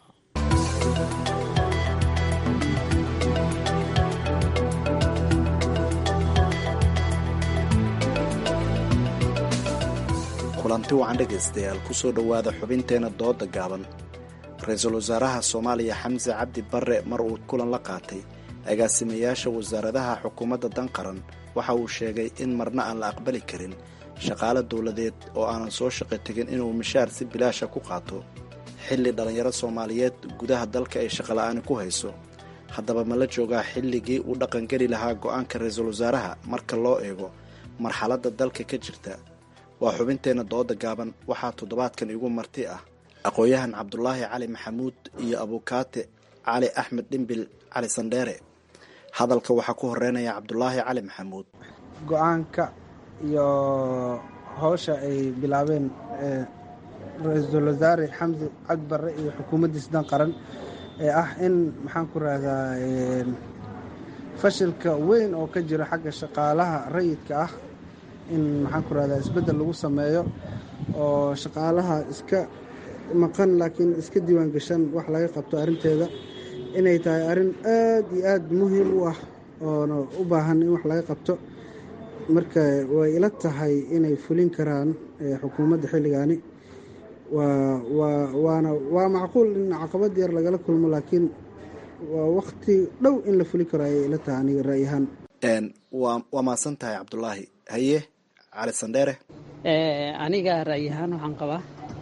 kulanti wacan dhegaystayaal kusoo dhowaada xubinteena dooda gaaban ra-iisul wasaaraha soomaaliya xamse cabdi barre mar uu kulan la qaatay agaasimayaasha wasaaradaha xukuumadda dan qaran waxa uu sheegay in marna aan la aqbali karin shaqaale dowladeed oo aanan soo shaqo tegin inuu mishaar si bilaasha ku qaato xilli dhallinyaro soomaaliyeed gudaha dalka ay shaqola'aani ku hayso haddaba ma la joogaa xilligii uu dhaqangeli lahaa go'aanka ra-iisul wasaaraha marka loo eego marxaladda dalka ka jirta waa xubinteenna dooda gaaban waxaa toddobaadkan igu marti ah aqoon-yahan cabdulaahi cali maxamuud iyo abukaate cali axmed dhimbil cali sandheere hadalka waxaa ku horeynaya cabdulaahi cali maxamuud go-aanka iyo howsha ay bilaabeen ra-iisul wasaare xamse cabdi barre iyo xukuumaddiisa dan qaran ee ah in maxaan ku rahdaa fashilka weyn oo ka jira xagga shaqaalaha rayidka ah in maxaan ku rahdaa isbeddel lagu sameeyo oo shaqaalaha iska maqan laakiin iska diiwaan gashan wax laga qabto arrinteeda inay tahay arrin aad iyo aad muhiim u ah oona u baahan in wax laga qabto marka way ila tahay inay fulin karaan xukuumadda xilligaani waana waa macquul in caqabad yar lagala kulmo laakiin waa wakti dhow in la fulin karo ayay ila tahay aniga ra'yahaan waa maasan tahay cabdulaahi haye cali sandheere aniga ra'yahaan waxaan qabaa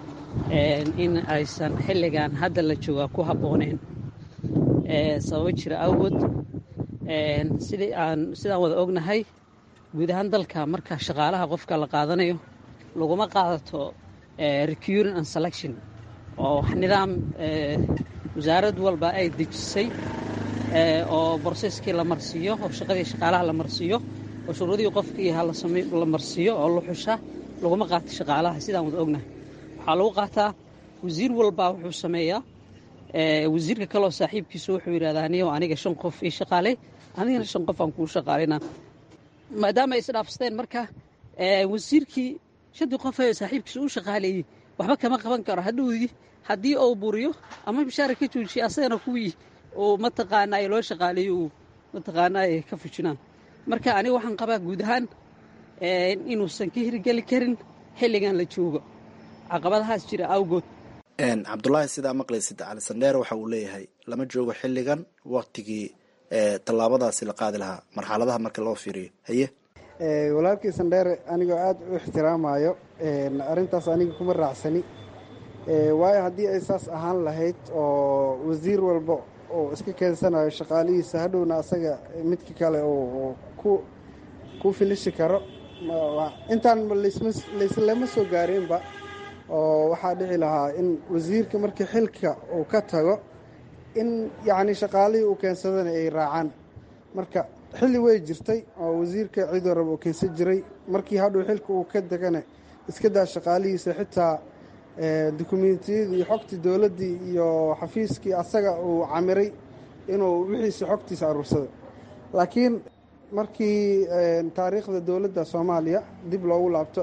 in aysan xilligan hadda la joogaa ku habbooneen sababo jira awgood sidii aan sidaan wada ognahay guud ahaan dalka marka shaqaalaha qofka la qaadanayo laguma qaadato recuring and selection oo nidaam wasaarad walba ay dejisay oo broseskii la marsiiyo oo shaqadii shaqaalaha la marsiiyo oo shuruudihii qofkii la marsiiyo oo la xusha laguma qaato shaqaalaha sidaan wada ognahay waxaa lagu qaataa wasiir walbaa wuxuu sameeyaa wasiirka kaleo saaxiibkiisu wuxuu yidhahdaa niyo aniga shan qof ii shaqaaley anigana shan qof aan kuu shaqaalayna maadaama ay isdhaafsteen marka wasiirkii shantii qof ee saaxiibkiisa u shaqaaleeyey waxba kama qaban karo hadhowdii haddii uu buriyo ama mishaara ka joojiya asagana kuwii uu mataqaanaaye loo shaqaaleeyo uu mataqaanaaye ka fujinaan marka aniga waxaan qabaa guud ahaan inuusan ka hirgeli karin xilligan la joogo caqabadahaas jira awgood cabdulaahi sidaa maqlaysid cali sandheere waxa uu leeyahay lama joogo xilligan waktigii tallaabadaasi la qaadi lahaa marxaladaha marka loo fiiriyo haye walaalkii sandheere anigoo aada u ixtiraamayo arrintaas aniga kuma raacsani waayo haddii ay saas ahaan lahayd oo wasiir walba oo iska keensanayo shaqaalihiisa hadhowna asaga midka kale oo ku filishi karo intaan layslama soo gaareenba oo waxaa dhici lahaa in wasiirka markii xilka uu ka tago in yacni shaqaalihii uu keensadana ay raacaan marka xilli way jirtay oo wasiirka cidoo raba uu keensan jiray markii hadhow xilka uu ka degana iska daa shaqaalihiisa xitaa dukumentiyadii iyo xogtii dowladdii iyo xafiiskii asaga uu camiray inuu wixiisa xogtiisa aruursado laakiin markii taariikhda dowladda soomaaliya dib loogu laabto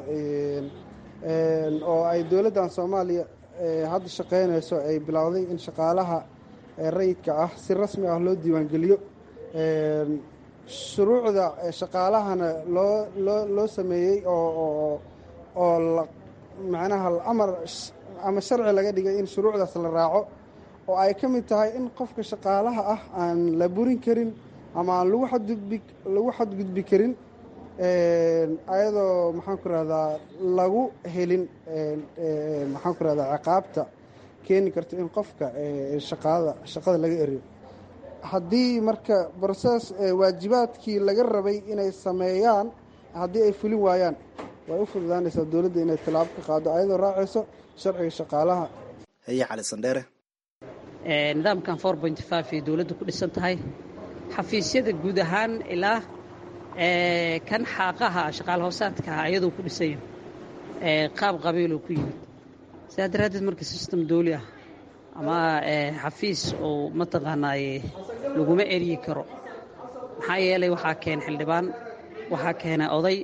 oo ay dowladdan soomaaliya hadda shaqaynayso ay bilowday in shaqaalaha rayidka ah si rasmi ah loo diiwaangeliyo shuruucda shaqaalahana loo loo loo sameeyey oo oo macnaha amar ama sharci laga dhigay in shuruucdaas la raaco oo ay ka mid tahay in qofka shaqaalaha ah aan la burin karin ama aan lagu xadgudbi lagu xadgudbi karin ayadoo maxaan ku rahdaa lagu helin maxaan ku rahdaa ciqaabta keeni karto in qofka shaqaada shaqada laga eriyo haddii marka broses waajibaadkii laga rabay inay sameeyaan haddii ay fulin waayaan way u fududaanaysaa dowladda inay tallaabo ka qaado ayadoo raacayso sharciga shaqaalaha haye cali sandheere nidaamkan four point five ay dowladda ku dhisan tahay xafiisyada guud ahaan ilaa kan xaaqaha shaqaal hoosaadkaha ayadoo ku dhisanya qaab qabiiloo ku yimid sidaa daraaddeed marka system dooli ah ama xafiis oo mataqaanaaye laguma eryi karo maxaa yeelay waxaa keena xildhibaan waxaa keena oday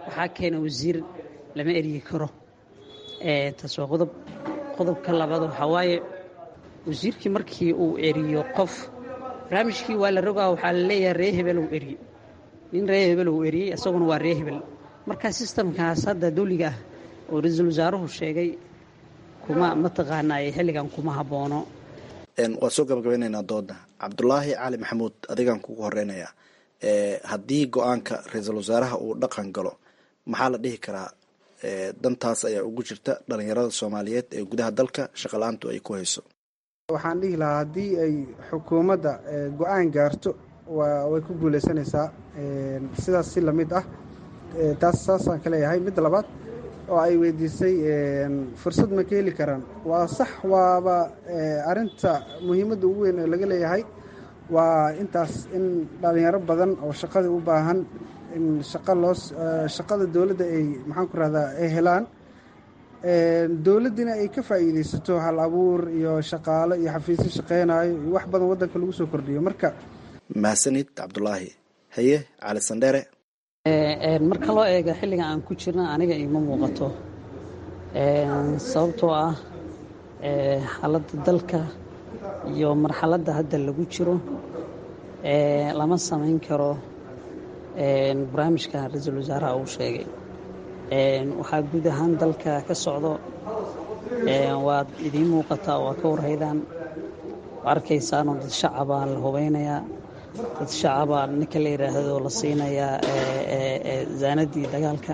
waxaa keena wasiir lama eryi karo taas waa qodob qodobka labaad waxaa waaye wasiirkii markii uu eriyo qof barnaamijkii waa la rogaa waxaa la leeyahay ree hebel uu eriyo nin ree hebel uu eriyey isaguna waa ree hebel marka sistamkaas hadda dawliga ah oo ra-iisul wasaaruhu sheegay kuma mataqaanaa xilligan kuma haboono waan soo gabagabaynaynaa dooda cabdulaahi cali maxamuud adigaan kugu horeynayaa haddii go-aanka ra-iisul wasaaraha uu dhaqan galo maxaa la dhihi karaa dantaas ayaa ugu jirta dhalinyarada soomaaliyeed ee gudaha dalka shaqala-aantu ay ku hayso waxaan dhihi lahaa haddii ay xukuumadda go-aan gaarto way ku guuleysanaysaa sidaas si lamid ah taas saasaan ka leeyahay midda labaad oo ay weydiisay fursad ma ka heli karaan waa sax waaba arinta muhiimadda ugu weyn oo laga leeyahay waa intaas in dhalinyaro badan oo shaqada u baahan in shaqa loo shaqada dowladda ay maxaan ku rahdaa ay helaan dowladdina ay ka faa'iideysato hal abuur iyo shaqaalo iyo xafiisyo shaqeynayo iyo wax badan waddanka lagu soo kordhiyo marka mahadsanid cabdulaahi haye cali sandheere marka loo eega xilliga aan ku jirna aniga ima muuqato sababtoo ah xaaladda dalka iyo marxaladda hadda lagu jiro lama samayn karo barnaamijka ra-iisul wasaaraha uu sheegay waxaa guud ahaan dalka ka socdo waad idiin muuqataa waa ka warhaydaan arkaysaanoo dad shacabaa la hubeynayaa dad shacabaa ninka la yidhaahdo la siinayaa zaanadii dagaalka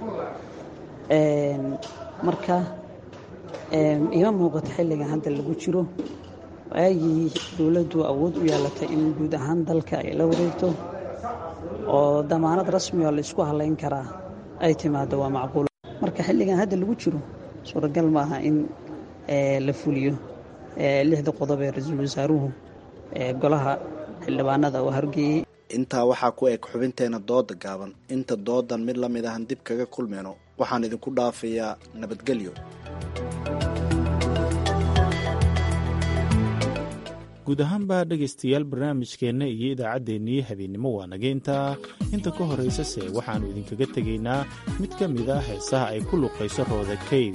marka ima muuqato xilligan hadda lagu jiro waagii dowladdu awood u yeelatay in guud ahaan dalka ay la wareegto oo damaanad rasmi oo la isku halayn karaa ay timaado waa macquul marka xilligan hadda lagu jiro suuragal maaha in la fuliyo lixda qodob ee ra-iisul wasaaruhu golaha xildhibaanada oo hargeeyey intaa waxaa ku eg xubinteena dooda gaaban inta doodan mid la mid ahan dib kaga kulmeyno waxaan idinku dhaafayaa nabadgelyo guud ahaanba dhegaystayaal barnaamijkeenna iyo idaacaddeenii habeennimo waa naga intaa inta ka horaysase waxaannu idinkaga tegaynaa mid ka mid ah heesaha ay ku luqayso rooda kayf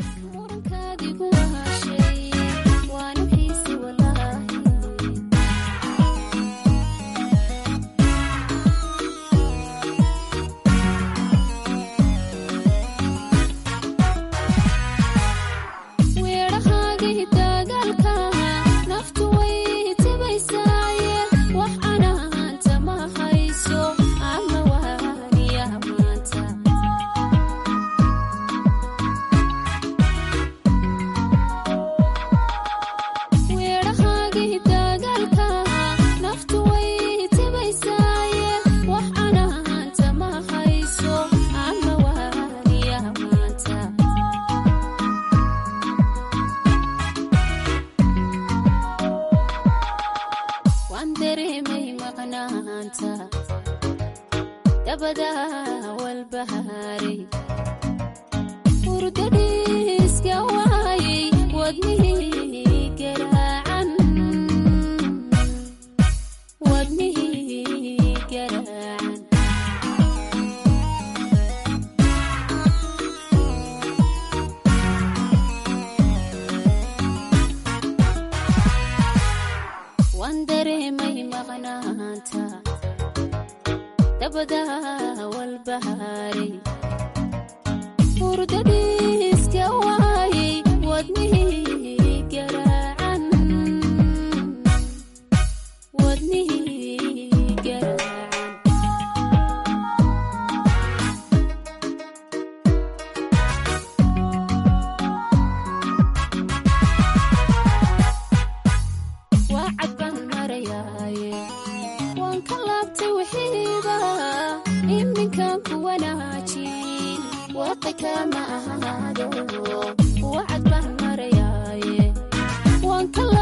wacad baan marayaaye waan ka